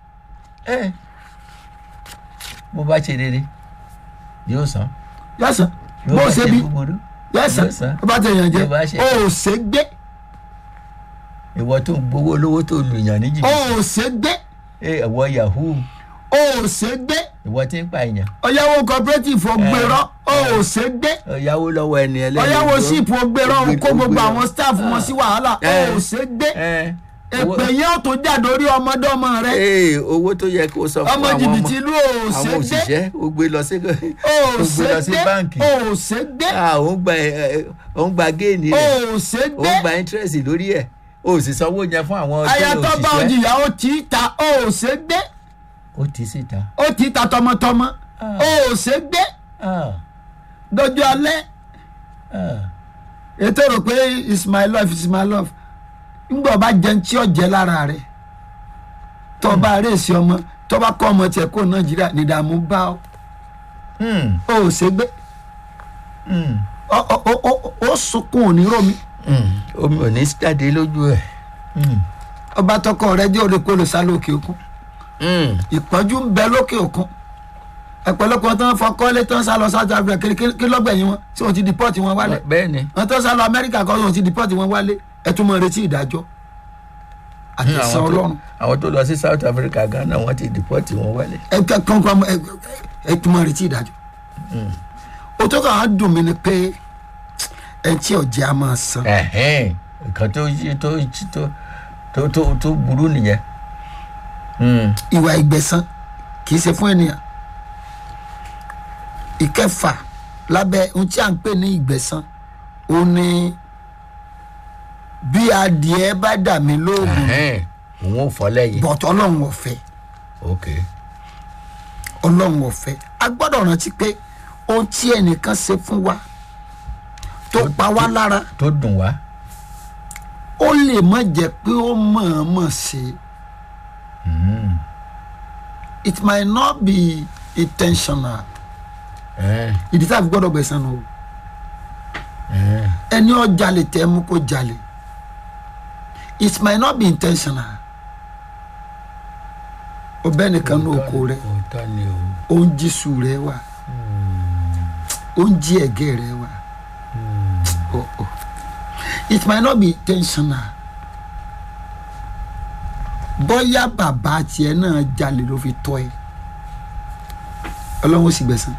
bó bá ṣe rere yóò san yẹ́sàn Bí ó bó bá ṣe bí búburú yẹ́sàn yóò san. bó bá tẹ̀ yàn jẹ́ Bí ó bá ṣe- o ò ṣe gbé ìwọ tó ń gbowó lówó tó lù yàn ní o jìbìtì ò ṣe gbé ee ìwọ yahoo o ò ṣe gbé ìwọ tí ń pa èèyàn ọ̀yáwó cooperative ọgbẹ̀rọ o ò ṣe gbé ọ̀yáwó lọ́wọ́ ẹni ẹlẹ́ni ọ̀yáwó ló- síìpù ọgbẹ̀rọ ó gbé- kó ó gbogbo gbé- àwọn staff wọn sí wàhálà o Eh. ò ṣe gbé ẹ owó- èpè yẹn ò tó jáde orí ọmọdọ́mọ rẹ ee owó tó yẹ kó sọ fún ọmọ àwọn jìbìtì ọmọ ìlú o ò ṣe àwọn gbé òṣìṣẹ́ ó gbé lọ sí o ò ó gbé ṣe lọ sí gbé báǹkì o ò ṣe gbé Ah, ó ń gba ẹ, ẹ, ó ń gba géènì o rẹ̀ ò ṣe ó gbé ń gba interest lórí ẹ̀ ó sì sanwó yẹn fún àwọn tó ayatọ́ bá òṣìṣẹ́ òjìyà ó tì í ta o ò ṣe gbé ó ti síta. ó tì í ta tọmọtọmọ Ah. o ò ṣe gbé Ah, dọjọ́ alẹ́ ah. ètò rò pé it's my love it's my love ńgbà ọba jẹun tí ó jẹ lára rẹ tọba rèsì ọmọ tọba kọ ọmọ tiẹ kó nàìjíríà nídààmú bá ọ Hmm, o ò ṣe gbé hmm, ọ ọ ọ ọ- ó sunkún òní romi hmm. omi ò ní jáde lójú ẹ̀. Hmm, ọba tọkọ rẹ jẹ́ òde kó lè sá lókè òkun hmm. ìpọ́njú ń bẹ lókè òkun ẹ̀pọ̀lọpọ̀ tó ń fọkọ́lé tó ń sá lọ south africa kí kí- kí lọ́gbẹ̀yìn wọn tí wọ́n ti deport wọn wálé bẹ́ẹ̀ ni wọn tó ń sá lọ amẹ́ríkà kọ́ wọ́n ti deport wọn wálé ẹ tún mọ retí ìdájọ́ àtẹ̀sán àwọn tó- ọlọ́run àwọn tó lọ sí south africa ghana wọ́n ti deport wọn wálé. ẹ kẹ kankan ẹ ẹ tún mọ retí ìdájọ́ o tó kàn á dùn mí ni pé ẹ tí ọjà á máa san Ẹ̀hẹ́n, nǹkan tó yí tó tó tó tó tó burú nìyẹn. Hmm, ìwà ìgbẹ̀san kì í ṣe fún ènìyàn ìkẹfà lábẹ́ ohun tí à ń pè ní ìgbẹ̀san ó ní bí adìẹ bá dà mí lóògùn ẹ̀hẹ́n, òun ò fọ́ lẹ́yìn. bọ̀tọ̀ ọlọ́run ọ̀fẹ́ ok ọlọ́run ọ̀fẹ́ a gbọ́dọ̀ rántí pé ohun tí ẹnìkan ṣe fún wa tó pa wá lára tó dùn wá. ó lè má jẹ́ pé ó mọ̀ọ́mọ̀ ṣe it might not be intentional Ẹ̀hẹ́n, ìdí tá a fi gbọ́dọ̀ gbẹ̀san nù o ẹ̀hẹ́n. ẹni ó jalè tẹ́ mú kó jalè it might not be intentional ọbẹ̀ nìkan ní oko rẹ òótọ́ ni o. ó ń jí su rẹ wá ó ń jí ẹ̀gẹ́ rẹ wá Oh, oh. it might not be intentional bóyá bàbá tiẹ̀ náà jalè ló fi tọ́ ẹ ọlọ́run ó sì gbẹ̀san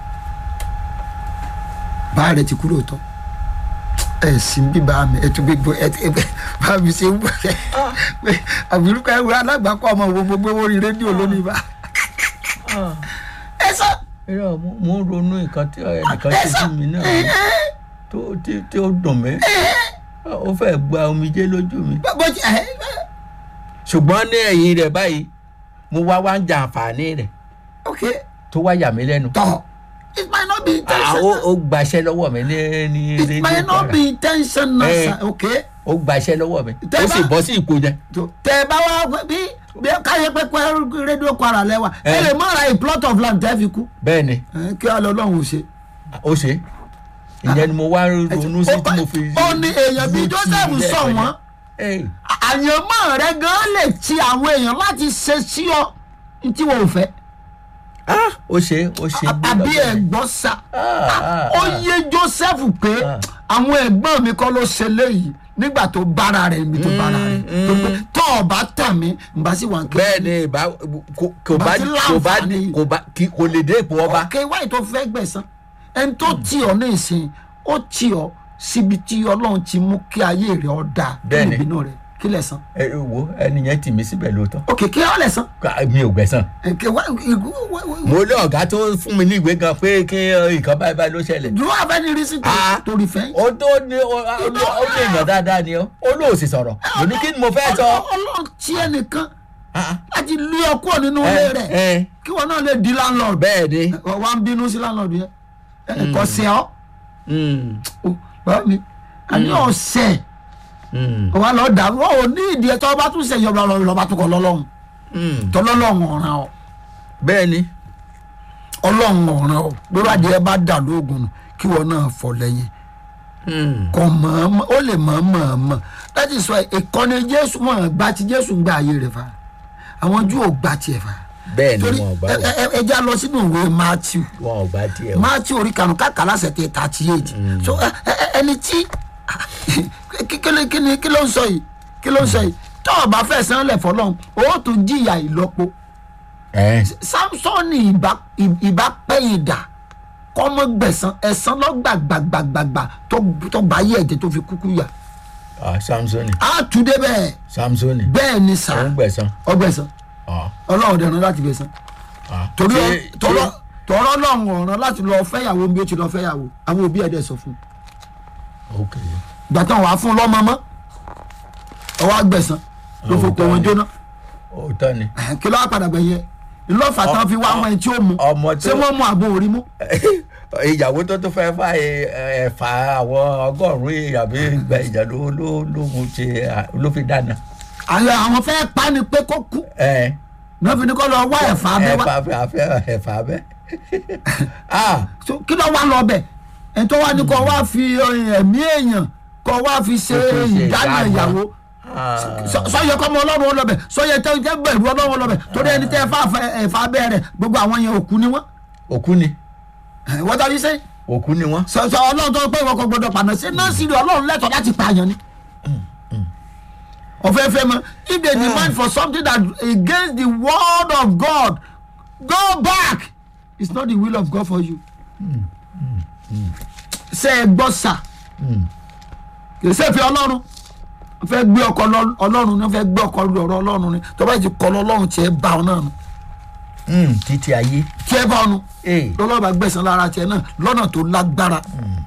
bá rẹ ti kúrò tọ́ ẹ sì ń bí bá mi ẹ tún gbé gbó ẹ ẹ bá mi ṣe ń bọ̀ ẹ àbúrúkọ ẹ wúrọ alágbàkọ ọmọ wo gbogbo orí rédíò lónìí bá ẹ sọ irọ́ mo mo ń ronú nǹkan tí ẹnìkan ẹ ṣe sọ sí mi náà tó tí tí ó dùn mí ó fẹ́ gba omijé lójú mi. bó ti ẹ ṣùgbọ́n ní ẹ̀yìn rẹ̀ báyìí mo wá wá ń jẹ àǹfààní rẹ̀ ok tó wá yà mí lẹ́nu. tọ it might not be Ah, ó intentional ó gbaṣẹ́ lọ́wọ́ mi ní ní it rédíò might not Kwara. be intentional Eh. sir ok ó gbaṣẹ́ lọ́wọ́ mi Tẹ́ ó sì bá- bọ́ sí ipò yẹn. tó tẹ ẹ bá wá bí bí káyé pé pé rédíò Kwara lẹ́wà ẹ Eh. lè má ra a plot of land tẹ́ fi kú bẹ́ẹ̀ ni ẹ kí wàá lọ lọ́hùn ṣe. ó ṣe ìyẹn ni mo wá ronú sí tí mo fi. ó ní èèyàn bíi fi Joseph ilé sọ ẹ̀kọ́ wọ́n yẹn. Eh, àyànmọ́ rẹ gan lè ti àwọn èèyàn láti ṣe sí ọ ní tí wọn ò fẹ́ ah ó ṣe ó ṣe gbé àbí lọ́dọ̀ mi. ẹ̀gbọ́n sa Ah, ah, ó ah. yé Joseph pé Ah. àwọn ẹ̀gbọ́n mi kọ́ ló ṣe léyìí nígbà tó bára rẹ̀ níbi tó bára rẹ̀ Mm, tó pé tó o bá tà mí n bá sì wà ń bẹ́ẹ̀ ni ìbá kò kò bá Bá ti kò bá láǹfààní. kò bá kí- kò lè dé ipò ọba. ọkẹ wáyé tó fẹ́ gbẹ̀san ẹni tó tì ọ́ ní ìsìn ó tì ọ́ síbi tí Ọlọ́run ti mú kí ayé rẹ̀ ọ́ dáa kí Bẹ́ẹ̀ni. ìbínú rẹ̀ kí lẹ̀ san ẹ wo ẹni yẹn tì mí síbẹ̀ lóòótọ́ òkè kí ọ́ lẹ̀ san Ká- mi ò gbẹ̀san. ẹ̀kẹ́ wá ìgú mo lé ọ̀gá tó fún mi ní ìwé gan pé kí nǹkan báyìí báyìí ló ṣẹlẹ̀. do you have any reason to Ah. to refend. ó tó ní ó ó ní ó ní èèyàn dáadáa ni ó ó lóò sì sọ̀rọ̀ mo ní kí ni mo fẹ́ sọ. Ọlọ́run tí ẹnìkan Ah, láti lé ọ kúrò nínú ilé ẹ rẹ̀ ẹ kí wọn náà lè di landlord bẹ́ẹ̀ ni wà ń bínú sí landlord yẹn ẹ̀kọ́ sí ọ Mm. o bá mi àní ọ̀sẹ̀ Mm. wà lọ́ọ́ dà wọ́n ò ní ìdí ẹ̀ tọ́ bá tún ṣe yọba lọ́ba tó kọ́ lọ́lọ́run Mm. tọ́lọ́lọ́run ọ̀ràn ọ̀ bẹ́ẹ̀ ni ọlọ́run ọ̀ràn ọ̀ lórí adìẹ bá dà lóògùn nù kí wọn náà fọ lẹ́yìn Mm. kò mọ̀ọ́mọ̀ ó lè mọ̀ọ́mọ̀ that is why ìkọ́ni jésù mọ̀ gba ti jésù ń gba ayé rẹ̀ fa àwọn jù ò gba tiẹ̀ fa bẹ́ẹ̀ ni torí wọn ò bá ẹ- wà ẹ- ẹ já lọ sínú ìwé matthew wọn ò bá tiẹ̀ wà. matthew orí kanu káka lásẹ̀ tẹ thirty eight so ẹ- ẹ- ẹ- ẹni tí kí- kí ló- kí ni- kí ló ń sọ yìí kí ló ń sọ yìí tọ́ ọ bá fẹ́ san lẹ̀ fọlọ́run ó tún jìyà ìlọ́po ẹ samsoni ìbá ìbá pẹ́yìn dà kọ́mọ gbẹ̀sán ẹ̀sán lọ́gbàgbàgbàgbà tó tó bá yé ẹ̀jẹ̀ tó fi kúkú yà ah samsoni á tú dé bẹ́ẹ̀ samsoni bẹ́ẹ̀ ni sà òun gbẹ̀san ọgbẹ̀sán ah ọlọ́run dẹ̀ràn láti gbẹ̀sán ah torí Ṣé- tọ́lọ́ ṣé- tọ́lọ́ lọ́run ọ̀ràn láti lọ fẹ́yàwó bí ó ti lọ fẹ́yàwó àwọn òbí ẹ̀ dẹ̀ sọ fún un ok gbàtàn wàá fún lọ́mọ mọ́ ọwọ́ àgbẹ̀sán ló Àwọn fòkò wọn òótọ́ ni. jóná òótọ́ ni Ẹ̀hẹ́n, kí ló wá padà gbẹ̀yẹ ìlọ́fà tí wọ́n fi wá àwọn ẹni tí ó mu ọmọ tó- ṣé wọ́n mú àbò orí mú ìyàwó tó tó fẹ́ fà ẹ̀fà àwọn ọgọ́rùn-ún àbí ìgbà ìjà ló ló ló mú ṣe ló fi dáná. àwọn àwọn fẹ́ pa ni pé kó kú ẹ náà fi ní kó lọ wá ẹ̀fà abẹ́ wá ẹ̀fà abẹ́ àfẹ́ ẹ̀fà abẹ́. ah So, kí ló wá lọ bẹ̀ ẹni tó wá ní kó wá fi eh, ẹ̀mí èèyàn kó wá fi ṣe Kó fi ṣe ìdáná ìdáná. ìyàwó ah Sọ- sọyẹ kọ́mọ ọlọ́run ọlọ́bẹ̀ sọyẹ tẹ́ tẹ́ bẹ̀rù ọlọ́run ọlọ́bẹ̀ torí ẹni tẹ́ fà fẹ́ ẹ̀fà abẹ́ rẹ̀ gbogbo àwọn yẹn òkú ni wọ́n òkú ni wọ́n tàbí sẹ́yìn òkú ni wọ́n. sọ sọ ọlọ́run tó pé ìwọ kò gbọdọ̀ pàná sí náà sì rí ọlọ́run lẹ́tọ̀ọ́ láti pààyàn ni. ọ̀fẹ́fẹ́ mọ if they demand for something that against the word of God go back it's not the will of God for you. ṣe é gbọ́ sà kì í ṣe fi ọlọ́run wọ́n fẹ́ gbé ọkọ lọ- ọlọ́run ni wọ́n fẹ́ gbé ọkọ lọ́rọ̀ ọlọ́run ni tó bá ti kọ́ lọ́lọ́run tiẹ̀ bá ọ náà nu Mm, títí ayé. tiẹ̀ bá ọ nu ee lọ́lọ́ba gbẹ̀sán lára tiẹ̀ náà lọ́nà tó lágbára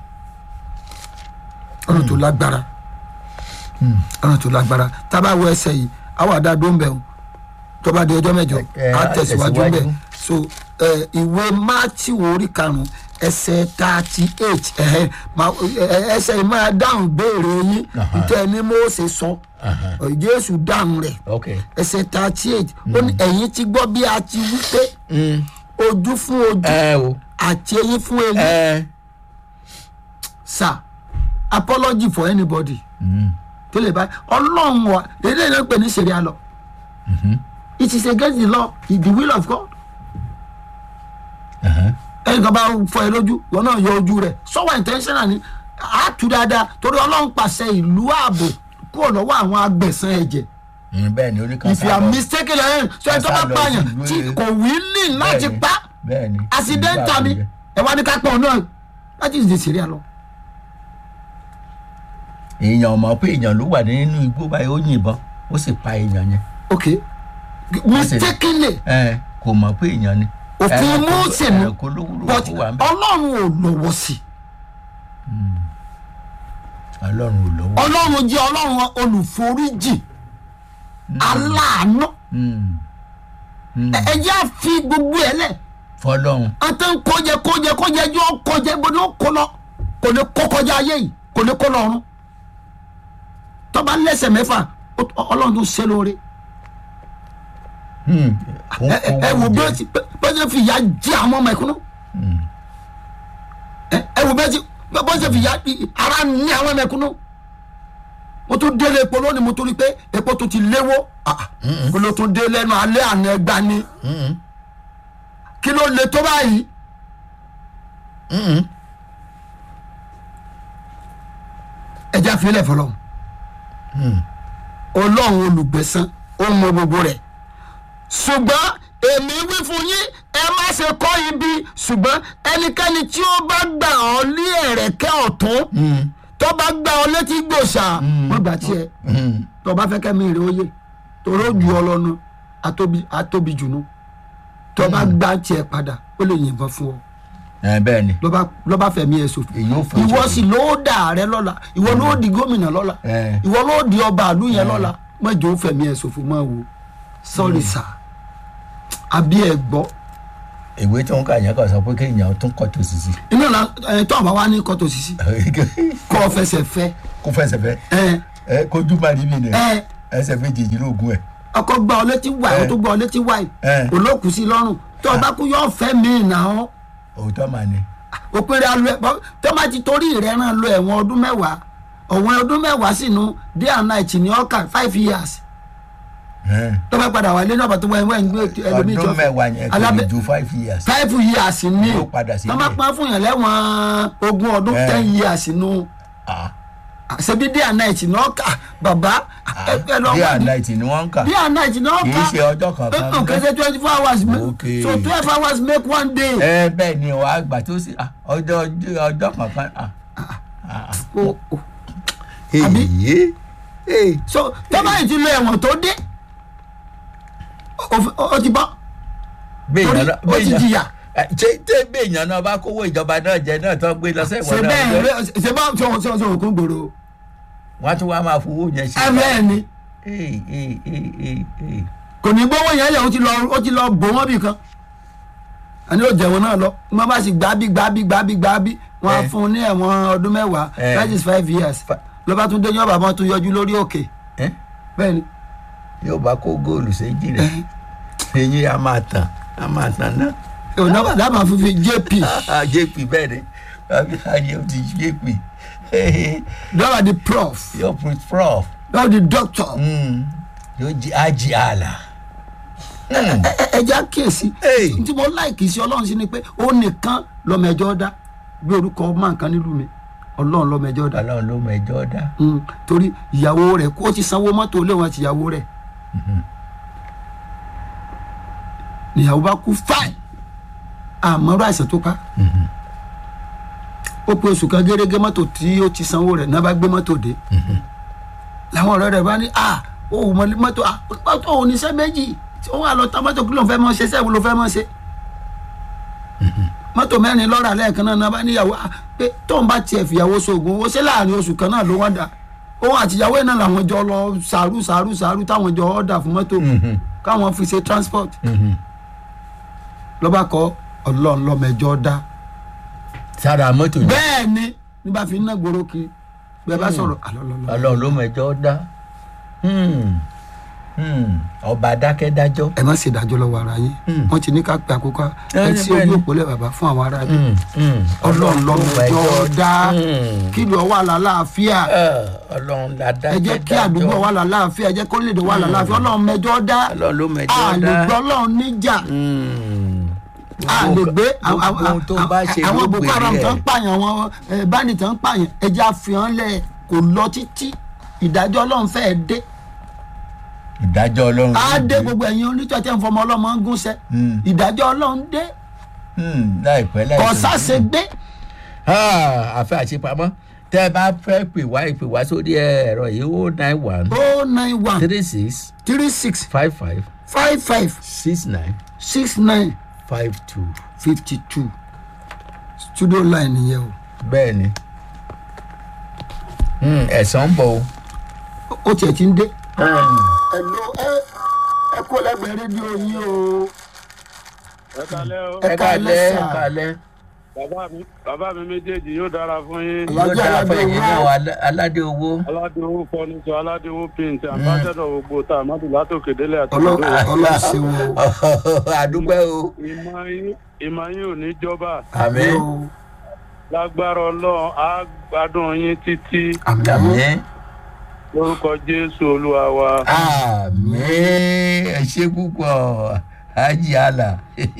lọ́nà tó lágbára lọ́nà tó lágbára tábà wọ ẹsẹ̀ yìí àwọn àdá dó ń bẹ̀ o tọ́ba di ọjọ́ mẹ́jọ Ẹ, á á tẹ̀síwájú tẹ̀síwájú. bẹ̀ so ẹ, ìwé máàtì orí karùn-ún ẹsẹ̀ thirty eight ẹsẹ̀ yìí máa dáhùn béèrè yín Aha. tẹ́ ẹ ní Mósè sọ Aha. Jésù dáhùn rẹ̀ ok. ẹsẹ̀ thirty eight ó ní ẹ̀yin ti gbọ́ bí a ti wí pé Mm, ojú fún ojú ẹ o àti eyín fún eyín ẹ. sir apology for anybody Mm, tó lè bá ọlọ́run wa èdè náà pè ní sẹ̀ríà lọ it is against the law it's the will of God aha. ẹnì kan bá fọ ẹ lójú wọn náà yọ ojú rẹ sọwọ intentional ni a tu dáadáa torí ọlọ́run pàṣẹ ìlú ààbò kúrò lọ́wọ́ àwọn agbẹ̀sán ẹ̀jẹ̀ Mm, bẹ́ẹ̀ ni oníkan if you are mistaken ẹ̀ sọ ẹ tó bá Sá lọ pààyàn sí ìlú tí ẹ̀. kò wí ní láti Bẹ́ẹ̀ni, pa bẹ́ẹ̀ ni. accidental ni ẹ wá ní ká pọ̀ náà that is the sẹ̀ríà lọ. èèyàn mọ̀ pé èèyàn ló wà nínú igbó báyìí ó yìnbọn ó sì pa èèyàn yẹn. okay mistakenly ẹ kò mọ̀ pé èèyàn ni. òfin Ẹranko- Mósè ni ẹranko ló wúlò but fún wa ń bẹ̀. ọlọ́run ò lọ́wọ́ sí i ọlọ́run ò lọ́wọ́. ọlọ́run jẹ́ ọlọ́run olùforíjì aláàánú Mm, mm. ẹ jẹ́ à fi gbogbo ẹ̀ lẹ̀ fọlọ́run. àti ń kọjẹ kọjẹ kọjẹ jọ kọjẹ bó ni ó kọ lọ kò ní kó kọjá ayé yìí kò ní kó lọ́run tọ́ba lẹ́sẹ̀ mẹ́fà ó- ọlọ́run tó ṣe lóore Mm, òun ẹ kó ẹ wọn wò bí jẹ. ó ti bí ó ti fi ìyà jẹ àwọn ọmọ ẹ̀kúnnú Mm, ẹ ẹ wò bí ó ti bí ó ti fi ìyà ara ní àwọn ọmọ ẹ̀kúnnú mo tún délé epo lónìí mo tún rí i pé epo tó ti léwó ah, kí ló tún dé lẹ́nu alẹ́ àná ẹgbàá ni mm, kí ló le tó báyìí mm, ẹja filẹ̀ fọlọ́ mm. ọlọ́run olùgbẹ̀san ó mọ gbogbo rẹ̀ ṣùgbọ́n èmi wí fún yín ẹ má ṣe kọ́ ibi ṣùgbọ́n ẹnikẹ́ni tí ó bá gbà ọ́ lé ẹ̀rẹ̀kẹ́ ọ̀tún Mm, tó bá gbà ọ́ létí gbòòṣà wọ́n gbà tiẹ̀ mm. tó bá fẹ́ kẹ́mi rè óye torí ó ju ọ lọ́nu atóbi atóbi jùnú tó bá gbà tiẹ̀ padà ó lè yìnbọn fún ọ ẹ bẹ́ẹ̀ ni ló bá ló bá fẹ̀mí ẹ̀ ṣòfò èyí ò fọ́ ìwọ sì ló dà rẹ lọ́la ìwọ ló di gómìnà lọ́la ẹ ìwọ ló di ọba àlú yẹn lọ́la mọ́jọ́ fẹ̀mí ẹ̀ ṣòfò máa wò sọ́ọ̀rì sà àbí ẹ̀ gbọ́ ìwé tó ń kà yẹn kàn sọ pé kéèyàn tún kọ́ tó sisi. iná la ẹ tó àbá wa ní kọ́tò sísí kọ́ ọ fẹsẹ̀ fẹ́ kó fẹsẹ̀ fẹ́ ẹ ẹ kójú má rí mi nì ẹ ẹsẹ̀ méjèèjì lóògùn ẹ̀. ọkọ gbà ọ létí wáì Ẹ. ó tó gbà ọ létí wáì Ẹ. olókùú sí lọ́rùn tó o bá kú yọ fẹ́ mi nà ọ́ òótọ́ mà ní. òpèrè alọ ẹ tó má ti torí rẹ náà lọ ẹ̀wọ̀n ọdún mẹ́wàá ọ̀wọ́n ọdún mẹ́wàá sínú day and night ní ọkà five years Ẹ. tó bá padà wálé náà bàtú wẹ́n wẹ́n gbé ẹlòmíì ọdún mẹ́wàá yẹn kò lè alábẹ́ ju five years. five years ní Yóò padà sílé. tó má pọ́n fún yàn lẹ́wọ̀n ogún ọdún Ẹ. ten years nù Ah, ṣebí day and night ní ọkà bàbá ẹ ẹ lọ day wá and ní night ni wọ́n ń kà day and night ní kì í ọkà ṣe ọjọ́ kankan. nǹkan ṣe twenty four hours Okay. so twelve hours make one day. ẹ bẹ́ẹ̀ ni wàá gbà tó sí ah, ọjọ́ ọjọ́ ọjọ́ kankan. ah, ah, O- o- ah. Àbí? Èyí, èyí. so tọ́ba yìí ti lo ẹ̀wọ̀n tó dé ó- ó ó ti bọ́ béèyàn torí náà ó ti jìyà ẹ, ṣé tẹ béèyàn náà bá kówó ìjọba náà jẹ náà tó gbé lọ ṣe sẹ́wọ̀n náà bẹ́ẹ̀ jẹ́, rẹ- ṣe bá ṣe òun ṣe òun kún gbòòrò wọ́n á tún wá máa fowó yẹn ṣe. ẹ bẹ́ẹ̀ ni Èyí, èyí, èyí, èyí, èyí. kò ní gbówó yẹn lẹ̀ ó ti lọ ó ti lọ bò wọ́n bì kan àní ó jẹ̀wọ̀n náà lọ wọ́n bá sì gbá bí gbá bí gbá bí gbá bí wọ́n á Ẹ. fún un ní ẹ̀wọ̀n ọdún mẹ́wàá Ẹ. that is five years Fa- ló bá tún dé yọ̀bà wọn tún yọjú lórí òkè Ẹ? bẹ́ẹ̀ ni yóò bá kó góòlù séjì rẹ̀ eyín a máa tàn a máa tàn náà. òun dábàá fífi jp Ah, jp bẹ́ẹ̀ ni àbí ayé ó ti jp dábàá di prof yóò put prof dábàá di doctor Mm, yóò jí ájì àlà. Mm, ẹ ẹ jẹ́ àkíyèsí Hey. tí mo láìkì sí ọlọ́run sí ni pé ó nìkan lọ́mọ ẹjọ́ dá bí orúkọ máa nǹkan nílùú mi ọlọ́run lọ́mọ ẹjọ́ dá ọlọ́run ló mẹjọ dá. Mm, torí ìyàwó rẹ̀ kó ti sanwó mọ́tò léwọn àti ìyàwó rẹ̀ ìyàwó bá kú fáì àmọ́rọ́ àìsàn tó pa ó pe oṣù kan gẹ́gẹ́ mọ́tò tí ó ti sanwó rẹ̀ náà bá gbé mọ́tò dé làwọn ọ̀rẹ́ rẹ̀ bá ní à ó wù mọ́ mọ́tò à mọ́tò ò ní sẹ́ méjì tí ó wà lọ ta mọ́tò kí ló ń fẹ́ mọ́ ṣe sẹ́wọ́n ló fẹ́ mọ́ ṣe mọ́tò mẹ́rin lọ́ra lẹ́ẹ̀kan náà náà bá níyàwó à pé tóun bá tiẹ̀ fìyàwó sóògùn owó ṣé láàrin oṣù kan náà ló wọ́n dà òun àtìyàwó náà làwọn jọ lọ sàrú sàrú sàrú táwọn jọ ọ̀dà fún mọ́tò káwọn fi ṣe transport lọ́ba kọ́ ọlọ́run lọ́mẹjọ́ dá sára mọ́tò yẹn bẹ́ẹ̀ ni ní bá fi ń ná gbòòrò kiri bẹ́ẹ̀ bá sọ̀rọ̀ alọ́lọ́lọ́ ọlọ́run ló mẹjọ dá. Mm, mm, ọba dákẹ́dájọ́. ẹ má ṣe ìdájọ́ lọ́wọ́ ara yín Mm. wọ́n ti ní ká pe àkókò Ẹ ẹ ní sí bẹ́ẹ̀ ojú ni. òpó lẹ́ bàbá fún àwọn ará bí Mm, mm, ọlọ́run lọ́mẹjọ́ dá Mm. kí ló wà lálàáfíà Ah, ọlọ́run la dákẹ́dájọ́. ẹ jẹ́ kí àdúgbò wà lálàáfíà ẹ jẹ́ kó lè dè wà lálàáfíà ọlọ́run mẹjọ́ dá ọlọ́run ló mẹjọ dá. àlègbè ọlọ́run níjà Mm. àlègbè gbogbo ohun tó bá ṣe àwọn ló boko haram gbèrè tó ń ẹ̀. pààyàn àwọn eh, bandit tó ń pààyàn ẹ jẹ́ àfihàn lẹ̀ kò lọ títí ìdájọ́ ọlọ́run fẹ́ẹ́ dé ìdájọ́ ọlọ́run. á ló dé dé. gbogbo ẹ̀yin onítọ̀ tẹ́ ń fọmọ ọlọ́mọ ń gúnṣẹ́ Mm. ìdájọ́ ọlọ́run dé Mm, láìpẹ́ láìpẹ́. ọ̀sáṣe gbé Ah, àfẹ́ àṣepamọ́ tẹ́ ẹ bá fẹ́ pè wá ìpè wá sórí ẹ̀rọ yìí ó nine one oh nine one three six three six five five five five six nine six nine five two. fifty two studio line nìyẹn o bẹ́ẹ̀ ni Mm, ẹ̀sán ń bọ̀ o. ó tiẹ̀ ti ń dé. Mm. ẹ̀lò ẹ ẹ kó lẹ́gbẹ̀ẹ́ rédíò yín o ẹ kalẹ́ o ẹ ẹ káalẹ́ kálẹ̀ sà. ẹ kálẹ̀. bàbá mi bàbá mi méjèèjì yóò dára fún yín Ọlá- yóò dára fún ẹ̀yin náà alá- aládé owó. aládéwó fọnìṣọ aládéwó paint ambassadọ gbogbo tá a má dùn látòkè délé àti Ọlọ́- ìlú ọlọ́run ṣe wo àdúpẹ́ o. ìmọ̀ yín ìmọ̀ yín ò ní jọba àmín o lágbára ọlọ́run á gbádùn yín títí àmì àmín lórúkọ jésù olúwa wa àmín ẹ ṣe púpọ̀ ájì àlà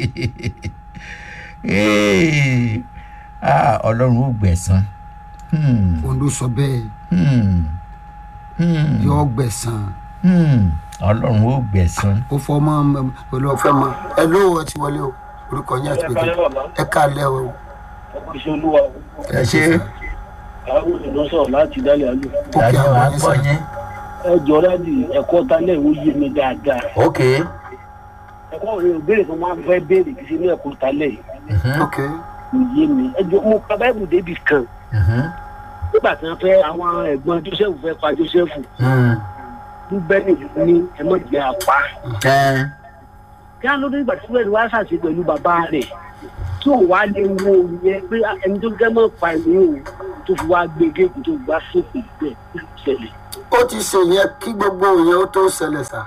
Ee, ah, ọlọ́run ó gbẹ̀san. Hmm, òun ló sọ bẹ́ẹ̀ hmm, hmm, yọ gbẹ̀sán hmm, ọlọ́run ó gbẹ̀san. ó fọ ọmọ olùfẹ́ mọ ẹ ló ẹ ti wọlé o orúkọ yín àti pèké ẹ káalẹ́ o iṣẹ́ olúwa ẹ ṣe àwọn ènìyàn sọ̀rọ̀ láti dálẹ̀ àlù. ó kí dájọ́ àwọn wa yín gbọ́ sàn yín. ẹ jọ láti ẹ̀kọ́ talẹ̀ ìwé yé mi dáadáa. ok ẹ̀kọ́ rẹ̀ ò béèrè tó máa ń fẹ́ béèrè kì í ṣe ní ẹ̀kọ́ talẹ̀ mhm, ok kò yé mi. ẹ jọ mo ka báìbù débi kan mhm, nígbà tí wọ́n fẹ́ àwọn ẹ̀gbọ́n joseph fẹ́ pa joseph hmm, rúbẹ́nì ní ẹ mọ̀ jẹ́ apá ẹ, kí á ló dé ìgbà tí wẹ́ẹ̀rì wá ṣàṣe pẹ̀lú bàbá rẹ̀ tí ò wá lè wo ìyẹn pé ẹni tó gẹ́ mọ́ pa ìwé òun tó fi wá gbé géèkù tó gbá sókè bẹ́ẹ̀ kí ló ṣẹlẹ̀. ó ti ṣe yẹn kí gbogbo yẹn ó tó ṣẹlẹ̀ sá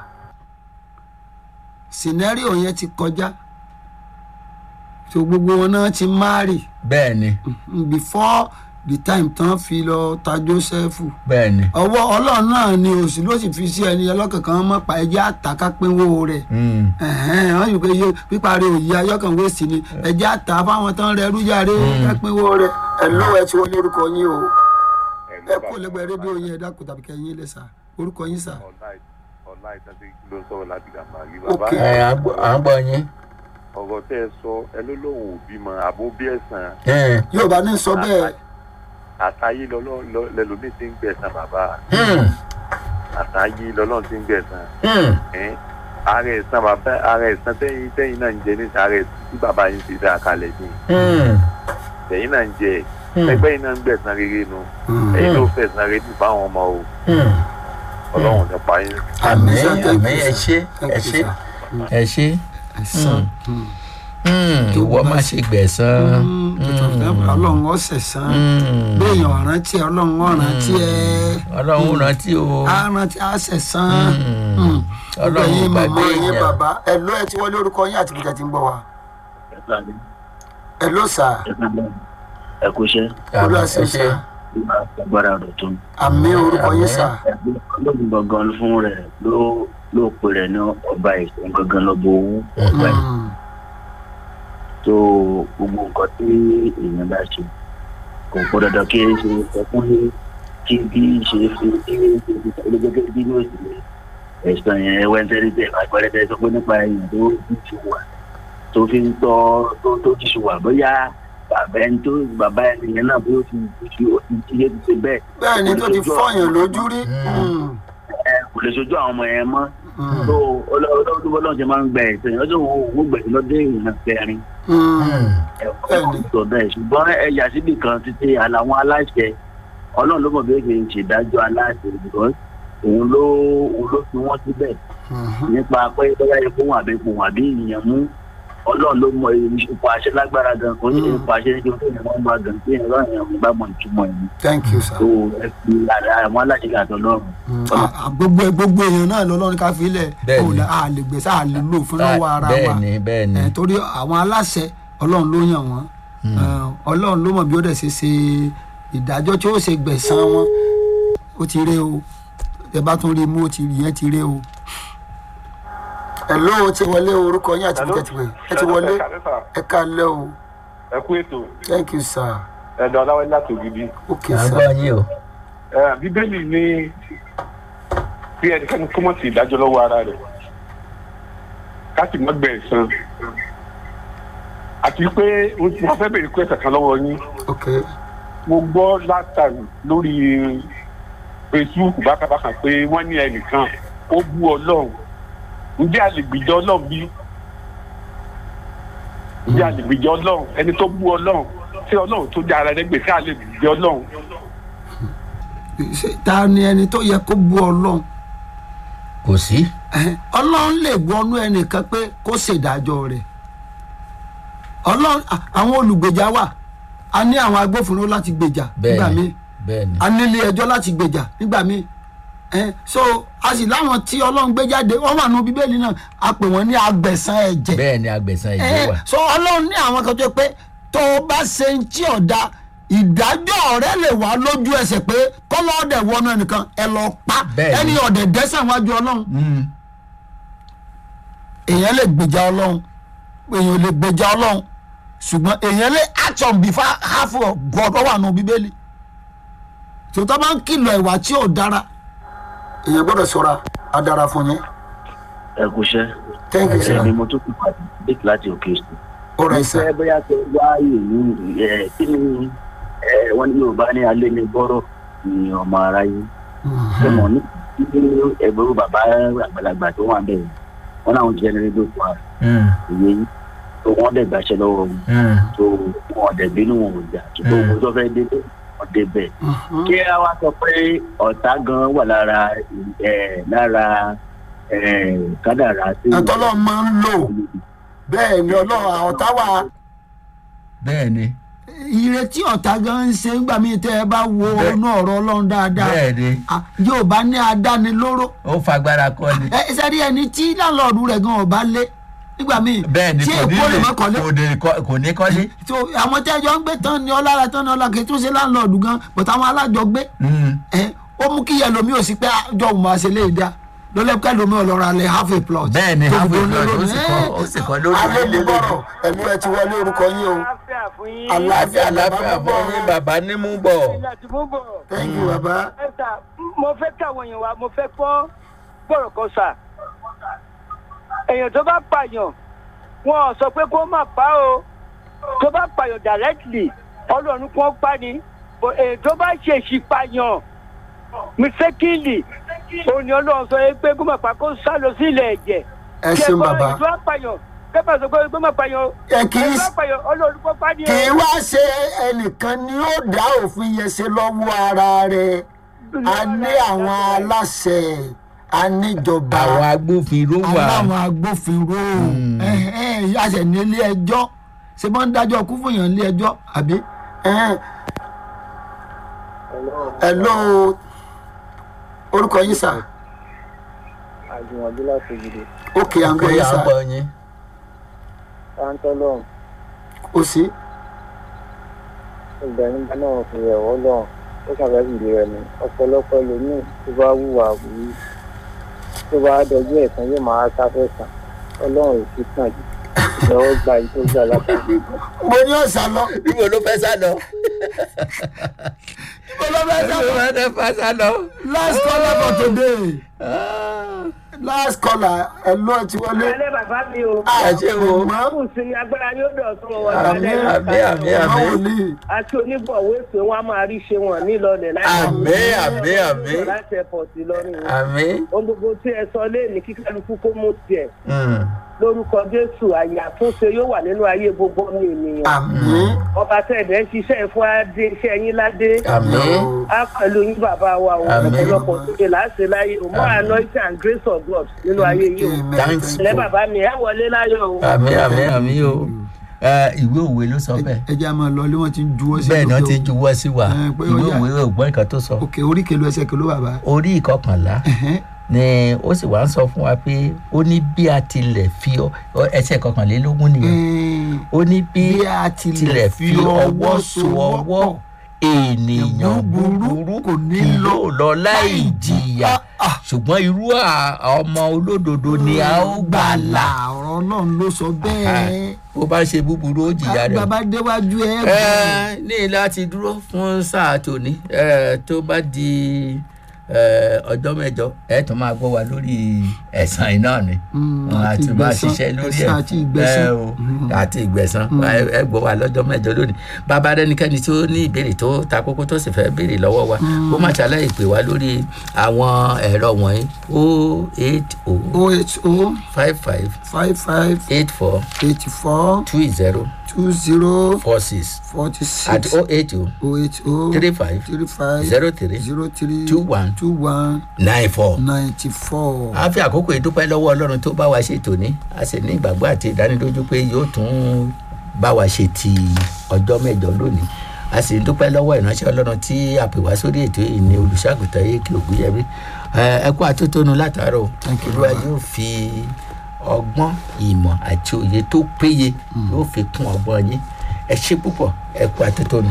scenario yẹn ti kọjá so gbogbo wọn náà ti máàrì bẹ́ẹ̀ ni before the time tán fi lọ ta Jósẹ́fù bẹ́ẹ̀ ni. ọwọ́ ọlọ́run náà ni òsì ló sì fi sí ẹni ọlọ́kankan mọ́ pa ẹjẹ́ àtàkà pínwó rẹ̀ Mm. ẹ̀hẹ́n wọ́n yìí pé iye píparí òye ayọ́kàn wéèsì ni ẹjẹ́ àtà fáwọn tán rẹ̀ rújàre kápínwó rẹ̀ ẹ̀ ló ẹ ti wọlé orúkọ yín o ẹ kú lẹ́gbẹ̀ẹ́ rédíò yín ẹ dákun tàbí kẹ́yìn lẹ̀ sá orúkọ yín sá. ọ̀la ìtàgé ló ń sọ̀rọ̀ láti gàmbá rí bàbá Ok. ẹ à ń gbọ́- à ń gbọ́ yín. ọ̀rọ̀ tẹ́ ẹ sọ ẹ ló lóun ò bímọ àbó bí ẹ̀sán Ẹ, Yorùbá ní sọ bẹ́ẹ̀ àtàyé lọ́lọ́run ti ń gbẹ̀sán bàbá hmm, àtàyé lọ́lọ́run ti ń gbẹ̀sán hmm, ẹ́n ara ẹ̀sán bàbá ara ẹ̀sán tẹ́yìn tẹ́yìn náà ń jẹ ní ara ẹ̀sán tí bàbá yín ti dá kalẹ̀ ní hmm, tẹ́yìn náà ń jẹ Hmm. ẹgbẹ́ yín náà ń gbẹ̀sán rere nu Mm. ẹ̀yin ló fẹ̀sán rere ní fáwọn ọmọ o hmm. ọlọ́run nípa yín àmì sá, thank àmì you, ẹ sir. ṣé Thank ẹ you, ṣé sir. ẹ ṣé. ẹ̀sán. Hmm, ìwọ má ṣe gbẹ̀san. ọlọ́run ọ̀sẹ̀ sán Hmm. béèyàn ọ̀rántí ọlọ́run ọ̀rántí ẹ ọlọ́run rántí o. arántí àṣẹ sán Hmm. ọlọ́run yín gbàgbé màmá yín èèyàn. bàbá ẹ ló ẹ ti wọlé orúkọ yín àti bìtẹ̀ tí ń gbọ́ wa ẹ ló sà ẹ kò ṣe Àmì, olúwa ẹ ṣe ṣé. sà agbára rẹ̀ tó àmì orúkọ yín Àmín. sà lóògùn gangan fún rẹ̀ ló ló pe rẹ̀ ní ọba ìsìn gangan lọ́bọ owó ọba ìsìn Mm. tó gbogbo nǹkan tí èèyàn bá ṣe kò pọ̀ dandan kí ẹ ṣe ẹkún ní kí bí ṣe fi kí ṣe gẹ́gẹ́ bí ní òsì ẹ̀sán yẹn ẹwẹ́ ń tẹ́lẹ̀ tẹ́ àgbẹ̀rẹ̀ tẹ́ sọ pé nípa èèyàn tó ti wà tó fi ń tọ́ tó tó ti ṣe wà bóyá bàbá ẹni tó bàbá ẹni yẹn náà bí ó ti ti ó ti ti yé ti ṣe bẹ́ẹ̀ bẹ́ẹ̀ ni tó ti fọyàn lójú rí Mm. ẹ kò lè sojú àwọn ọmọ yẹn mọ́ Mm. tó ọlọ́dún bọ́lá ṣe máa ń gbẹ ẹ̀sẹ̀ ọjọ́ òun gbẹ̀sẹ̀ lọ́dún èèyàn kẹrin Mm. ẹ̀kọ́ sọ bẹ́ẹ̀ ṣùgbọ́n ẹ̀yà síbì kan títí àlàwọn aláṣẹ ọlọ́run ló mọ̀ bí ó ṣe ń ṣèdájọ́ aláṣẹ because òun ló òun ló fi wọ́n síbẹ̀ Mhm. nípa pé bóyá epo wọn àbí epo wọn àbí ìyẹn mú ọlọ́run ló mọ ipò àṣẹ lágbára gan kò ní Mm. ipò àṣẹ níbi tó yẹn wọ́n máa gan pé ẹ̀rọ ìyẹn bá mọ ìtumọ̀ yìí thank you sir. tó ẹ fi àlà- àwọn aláṣẹ àtọ̀ lọ́rùn. Mm. Ah, ah, gbogbo gbogbo èèyàn náà lọ́lọ́run ká fi lẹ̀ Bẹ́ẹ̀ ni. a lè gbèsè a lè lò fún lọ́wọ́ ara wa bẹ́ẹ̀ ni bẹ́ẹ̀ ni. Eh, torí àwọn aláṣẹ ọlọ́run ló yàn wọ́n Eh, ọlọ́run ló mọ̀ bí ó dẹ̀ ṣe ṣe ìdájọ́ tí ó ṣe gbẹ̀san wọn ó ti ré o ẹ bá tún rí i mú ó ti rí yẹn ti ré o. ẹ ló o ti wọlé orúkọ yín àti bíkẹ́ ti wẹ̀ ẹ ti wọlé ẹ ká lẹ́ o ẹ kú ètò thank you sir ẹ̀dọ̀ aláwẹ̀ láti ògidì. ok à ń sir gbọ́ yín o. Ẹ, bíbélì ní bí ẹnikẹ́ni kó mọ̀ sí ìdájọ́ lọ́wọ́ ara rẹ̀ ká sì mọ́ gbẹ̀ ẹ̀san àti pé wọ́n fẹ́ bèrè kú ẹ̀sẹ̀ kan lọ́wọ́ yín ok mo gbọ́ látàrí lórí facebook bákàbákà pé wọ́n ní ẹnìkan ó bú ọlọ́run ǹjẹ́ a lè gbìjọ ọlọ́run bí ǹjẹ́ a lè gbìjọ ọlọ́run ẹni tó bú ọlọ́run tí ọlọ́run tó dá ara rẹ̀ gbèsè a lè gbìjọ ọlọ́run Ṣé- ta ni ẹni tó yẹ kó bú ọlọ́run kò sí. Ẹhẹ́n, ọlọ́run lè wọnú ẹnìkan pé kó ṣèdájọ́ rẹ̀ ọlọ́run à- àwọn olùgbèjà wà a ní àwọn agbófinró láti gbèjà nígbà bẹ́ẹ̀ míì ni bẹ́ẹ̀ ni. a nílé ẹjọ́ láti gbèjà nígbà míì Ẹhẹ́n, so a sì láwọn tí ọlọ́run gbé jáde wọ́n wà nù bíbélì náà a pè wọ́n ní agbẹ̀san ẹ̀jẹ̀ bẹ́ẹ̀ ni agbẹ̀san ìjẹ́ Ẹhẹ́n, wà. so ọlọ́run ní àwọn kan tó pé tó o bá ṣe ń tí ọ̀dà ìdájọ́ rẹ lè wá lójú ẹsẹ̀ pé kọ́lọ́ ọ̀dẹ̀ wọnú ẹnìkan ẹ lọ pa Bẹ́ẹ̀ ni. ẹni ọ̀dẹ̀ dẹ́sẹ̀ wájú ọlọ́run Mm. èèyàn lè gbèjà ọlọ́run èèyàn lè gbèjà ọlọ́run ṣùgbọ́n èèyàn lè act on behalf half of God ó wà nù bíbélì tòótọ́ bá ń kìlọ̀ ìwà tí ò dára èèyàn gbọ́dọ̀ ṣọ́ra á dára fún yín ẹ kò ṣe thank you sir ẹni mo tún fi pàdé dé láti òkè sí. all mo right sir fẹ́ bóyá tó wá ìlú ẹ̀ kí ni ẹ̀ wọ́n ní yorùbá ní alẹ́ ní gbọ́rọ̀ ní ọmọ aráyé ṣé mo ní kí ẹgbẹ́rún bàbá àgbàlagbà tó wà bẹ́ẹ̀ wọ́n láwọn jẹ́ ẹni tó fà Mm. ìwé yìí tó wọ́n dẹ̀ gbàṣẹ lọ́wọ́ wọn Mm. tó wọ́n dẹ̀ bínú wọn ò jà tó tó owó tó fẹ́ dé wọ́n dé bẹ́ẹ̀. kí a wá sọ pé ọ̀tá gan wà lára ẹ̀ lára eh, kádàrá sí àtọ́lọ́ máa ń lò bẹ́ẹ̀ ni ọlọ́run àwọn táwa bẹ́ẹ̀ ni ìrètí ọ̀tá gan ń ṣe nígbà míì tẹ́ ẹ bá wo Bẹ́ẹ̀. inú ọ̀rọ̀ ọlọ́run dáadáa bẹ́ẹ̀ ni Ah, yóò bá ní adánilóró ó fagbára kọ́ ni ẹ sẹ́rí ẹni tí láńlọ́ọ̀dù rẹ̀ gan ọba lé nígbà míì bẹ́ẹ̀ ni tí kò ní èkó lè lè má kọ́lé kò ní kọ́- kò ní kọ́lé. tó àwọn tí ẹjọ́ ń gbé tán ni ọlára tán ni ọlá kì í tún ṣe láńlọ́ọ̀dù gan but àwọn alájọgbé Mm. ẹ ó mú kí yẹlomi ò sí pé àjọ òun máa ṣe lè dá lọ́lẹ́pẹ́ lomi ọlọ́ra lẹ half a plot. bẹ́ẹ̀ ni tó half a fi dún plot, ó lórí. sì kọ́- ó sì kọ́ lórí alẹ́ mi ilé bọ̀rọ̀ ẹ̀mí ẹ ti wọlé orúkọ yín o àlàáfíà fún yín. àlàáfíà àlàáfíà fún yín bàbá ní mú bọ̀. láti mú bọ̀. thank you baba. ẹ sà mo fẹ́ káwọn èèyàn wa mo fẹ́ kọ́ bọ̀rọ̀ kan sà. èèyàn tó bá pààyàn wọn ò sọ pé kó má pa o tó bá pààyàn directly ọlọ́run kò pa ni But èèyàn tó bá ṣèṣì pààyàn mistakenly òun ni ọlọ́run sọ pé kó má pa kó sá lọ sí ilẹ̀ ẹ̀jẹ̀. ẹ ṣeun baba. èèyàn tó bá pààyàn kẹ́pà sọ pé kó má pààyàn ẹ kì í èèyàn tó bá pààyàn ọlọ́run kò pa ni o. kì í wá ṣe ẹnìkan ni ó dá òfin yẹn ṣe lọ́wọ́ ara rẹ̀ a ní àwọn aláṣẹ a níjọba àwọn agbófinró wà. aláwọn agbófinró àṣẹ ní ilé ẹjọ́ ṣe máa ń dájọ́ kú fún yàn ilé ẹjọ́ àbí. ẹhẹ́n. hello orúkọ yín sà àjùmọ̀bí láti gidi ókè à ń gbọ́ pé yín à ń sà bọ̀ yín. táńtọ́lọ́hún ó sí. ìgbẹ̀yìn bá náà fi ẹ̀wọ́ lọ́hùn ó ṣàfẹ́sì lé rẹ̀ ni ọ̀pọ̀lọpọ̀ ẹlòmíì tó bá wùwà wùú tó bá dọjú ẹ̀sán yóò máa sáfẹ́ sàn ọlọ́run ò sí tàn jù ìjọwọ́ gba èyí tó gbà látàrí mo ní ọ̀sán lọ. níbo ló fẹ́ sá lọ. mo lọ bẹ́ẹ̀ níbo sọ. ló fẹ́ sá lọ. last caller for today Ah, last caller ẹ lọ ti wọlé. alẹ́ bàbá mi o. ẹ ṣe wo. mọ kù sí ni agbára yóò dọ̀tún wọn àmì àmì, àmì, àmì. ọmọ wòlíì àti oníbọ̀wé pé wọ́n á máa rí ṣe wọn nílọlẹ̀ láti àmì àmì àmì láti airport lọ́rùn wọn. àmì. ohun gbogbo tí ẹ sọ léèní kí kálukú kó mú tiẹ̀ Mm. lórúkọ jésù àyè àtúnṣe yóò wà nínú ayé gbogbo ọmọ ènìyàn. àmì ọba tẹ̀dẹ̀ ń ṣiṣẹ́ fún adé iṣẹ́ yín ládé. àmì. á pẹ̀lú yín bàbá wa o Àmín. ọ̀pọ̀lọpọ̀ tóde láti láyé o mọ́ anointing and grace of God nínú ayé yìí o. Thanks. ilẹ̀ bàbá mi ẹ wọlé láyọ̀ o. àmì àmì àmì o. Ẹ, ìwé òwe ló sọ bẹ́ẹ̀. ẹ jẹ́ àmọ́ lọ lé wọ́n ti ń juwọ́ sí bẹ́ẹ̀ náà lókè ti o. juwọ́ sí wa Ẹ, pé ó ìwé yá. òwe ògbọ́n nǹkan tó sọ. òkè orí kèlú ẹsẹ̀ kèlú bàbá. orí ìkọkànlá Ẹ̀hẹ́n. ni ó sì wá ń sọ fún wa pé ó ní bí a tilẹ̀ fi ọ ọ- ẹsẹ̀ kọkànlélógún nìyẹn Ẹ̀ẹ́n. ó ní bí bí a tilẹ̀ fi ọwọ́ so ọwọ́ ènìyàn búburú kò ní kì lọ yóò lọ láì jìyà ṣùgbọ́n irú à- ọmọ olódodo ni a ó gbàlà ọ̀rọ̀ náà ló sọ bẹ́ẹ̀. bó bá ṣe búburú ó jìyà rẹ̀ bàbá déwájú ẹ. ẹ ní láti dúró fún sáà tòní ẹ, tó bá di ẹ, ọjọ́ mẹ́jọ ẹ tún máa gbọ́ wa lórí ẹ̀sán iná ni Mm, Wọn á àti tún máa ìgbẹ̀san, ṣiṣẹ́ lórí ẹ̀san ẹ̀ àti ìgbẹ̀san. ẹ o, àti ìgbẹ̀san ẹ ẹ gbọ́ wa lọ́jọ́ mẹ́jọ lónìí bàbá rẹnikẹ́ni tó ní ìbéèrè tó ta kókó tó sì fẹ́ béèrè lọ́wọ́ wa ó má ṣàlàyé pè wá lórí àwọn ẹ̀rọ wọ̀nyí o eight o o eight o five five five five eight four eighty four two zero two zero four six forty àti six o eight o o eight o three five three five zero three zero three two one two one nine four. ninety four. a fi àkókò ìdúpẹ́ lọ́wọ́ ọlọ́run tó bá wa ṣe tòní a sì ní ìgbàgbọ́ àti ìdánilójú pé yóò tún bá wa ṣe ti ọjọ́ mẹ́jọ lónìí a sì ń dúpẹ́ lọ́wọ́ ìránṣẹ́ ọlọ́run tí a pè wá sórí ètò yìí ní olùṣàgùtàn èkì ògúnyẹmí ẹ kú àtótónu látàárọ̀ Thank you, olúwa Baba. yóò fi ọgbọ́n ìmọ̀ àti òye tó péye yóò fi kún ọgbọ́n yín ẹ ṣe púpọ̀ ẹ kú àtótónu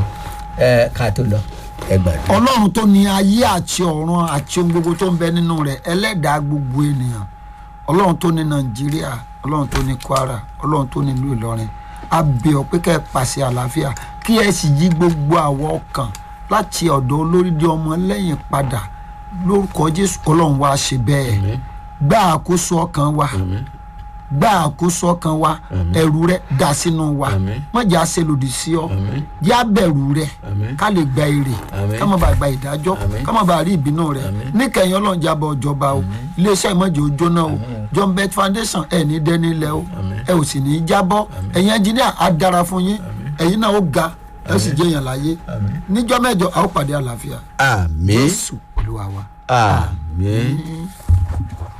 ẹ ká tó lọ ẹ gbàdúrà. ọlọ́run tó ní ayé àti ọ̀run àti ohun gbogbo tó ń bẹ nínú rẹ̀ ẹlẹ́dàá gbogbo ènìyàn ọlọ́run tó ní nàìjíríà ọlọ́run tó ní kwara ọlọ́run tó ní ìlú ìlọrin a bẹ̀ ọ́ pé kẹ́ ẹ pàṣẹ àlàáfíà kí ẹ sì yí gbogbo àwọ̀ ọkàn láti ọ̀dọ̀ olórí di ọmọ lẹ́yìn padà lórúkọ jésù ọlọ́run wa ṣe bẹ́ẹ̀ gbá àkóso ọkàn wa gbá àkóso ọkàn wa ẹ̀rù rẹ dà sínú wa Àmín. má jẹ́ àṣẹ lòdì sí ọ Àmín. yá bẹ̀rù rẹ Àmín. ká lè gba èrè Àmín. ká má bàa gba ìdájọ́ Àmín. ká má bàa rí ìbínú rẹ Àmín. níkẹyìn ọlọ́run jábọ̀ ìjọba o iléeṣẹ́ ìmọ̀jẹ̀ òjò náà o john beth foundation ẹ̀ ní dẹ́ni ilẹ̀ o ẹ ò sì ní í jábọ́ ẹ̀yin ẹnjìníà á dára fún yín ẹ̀yin náà ó ga ẹ ó sì jẹ́ èèyàn láyé níjọ́ mẹ́jọ a ó pàdé àlàáfíà àmín jésù olúwa wa. àmín.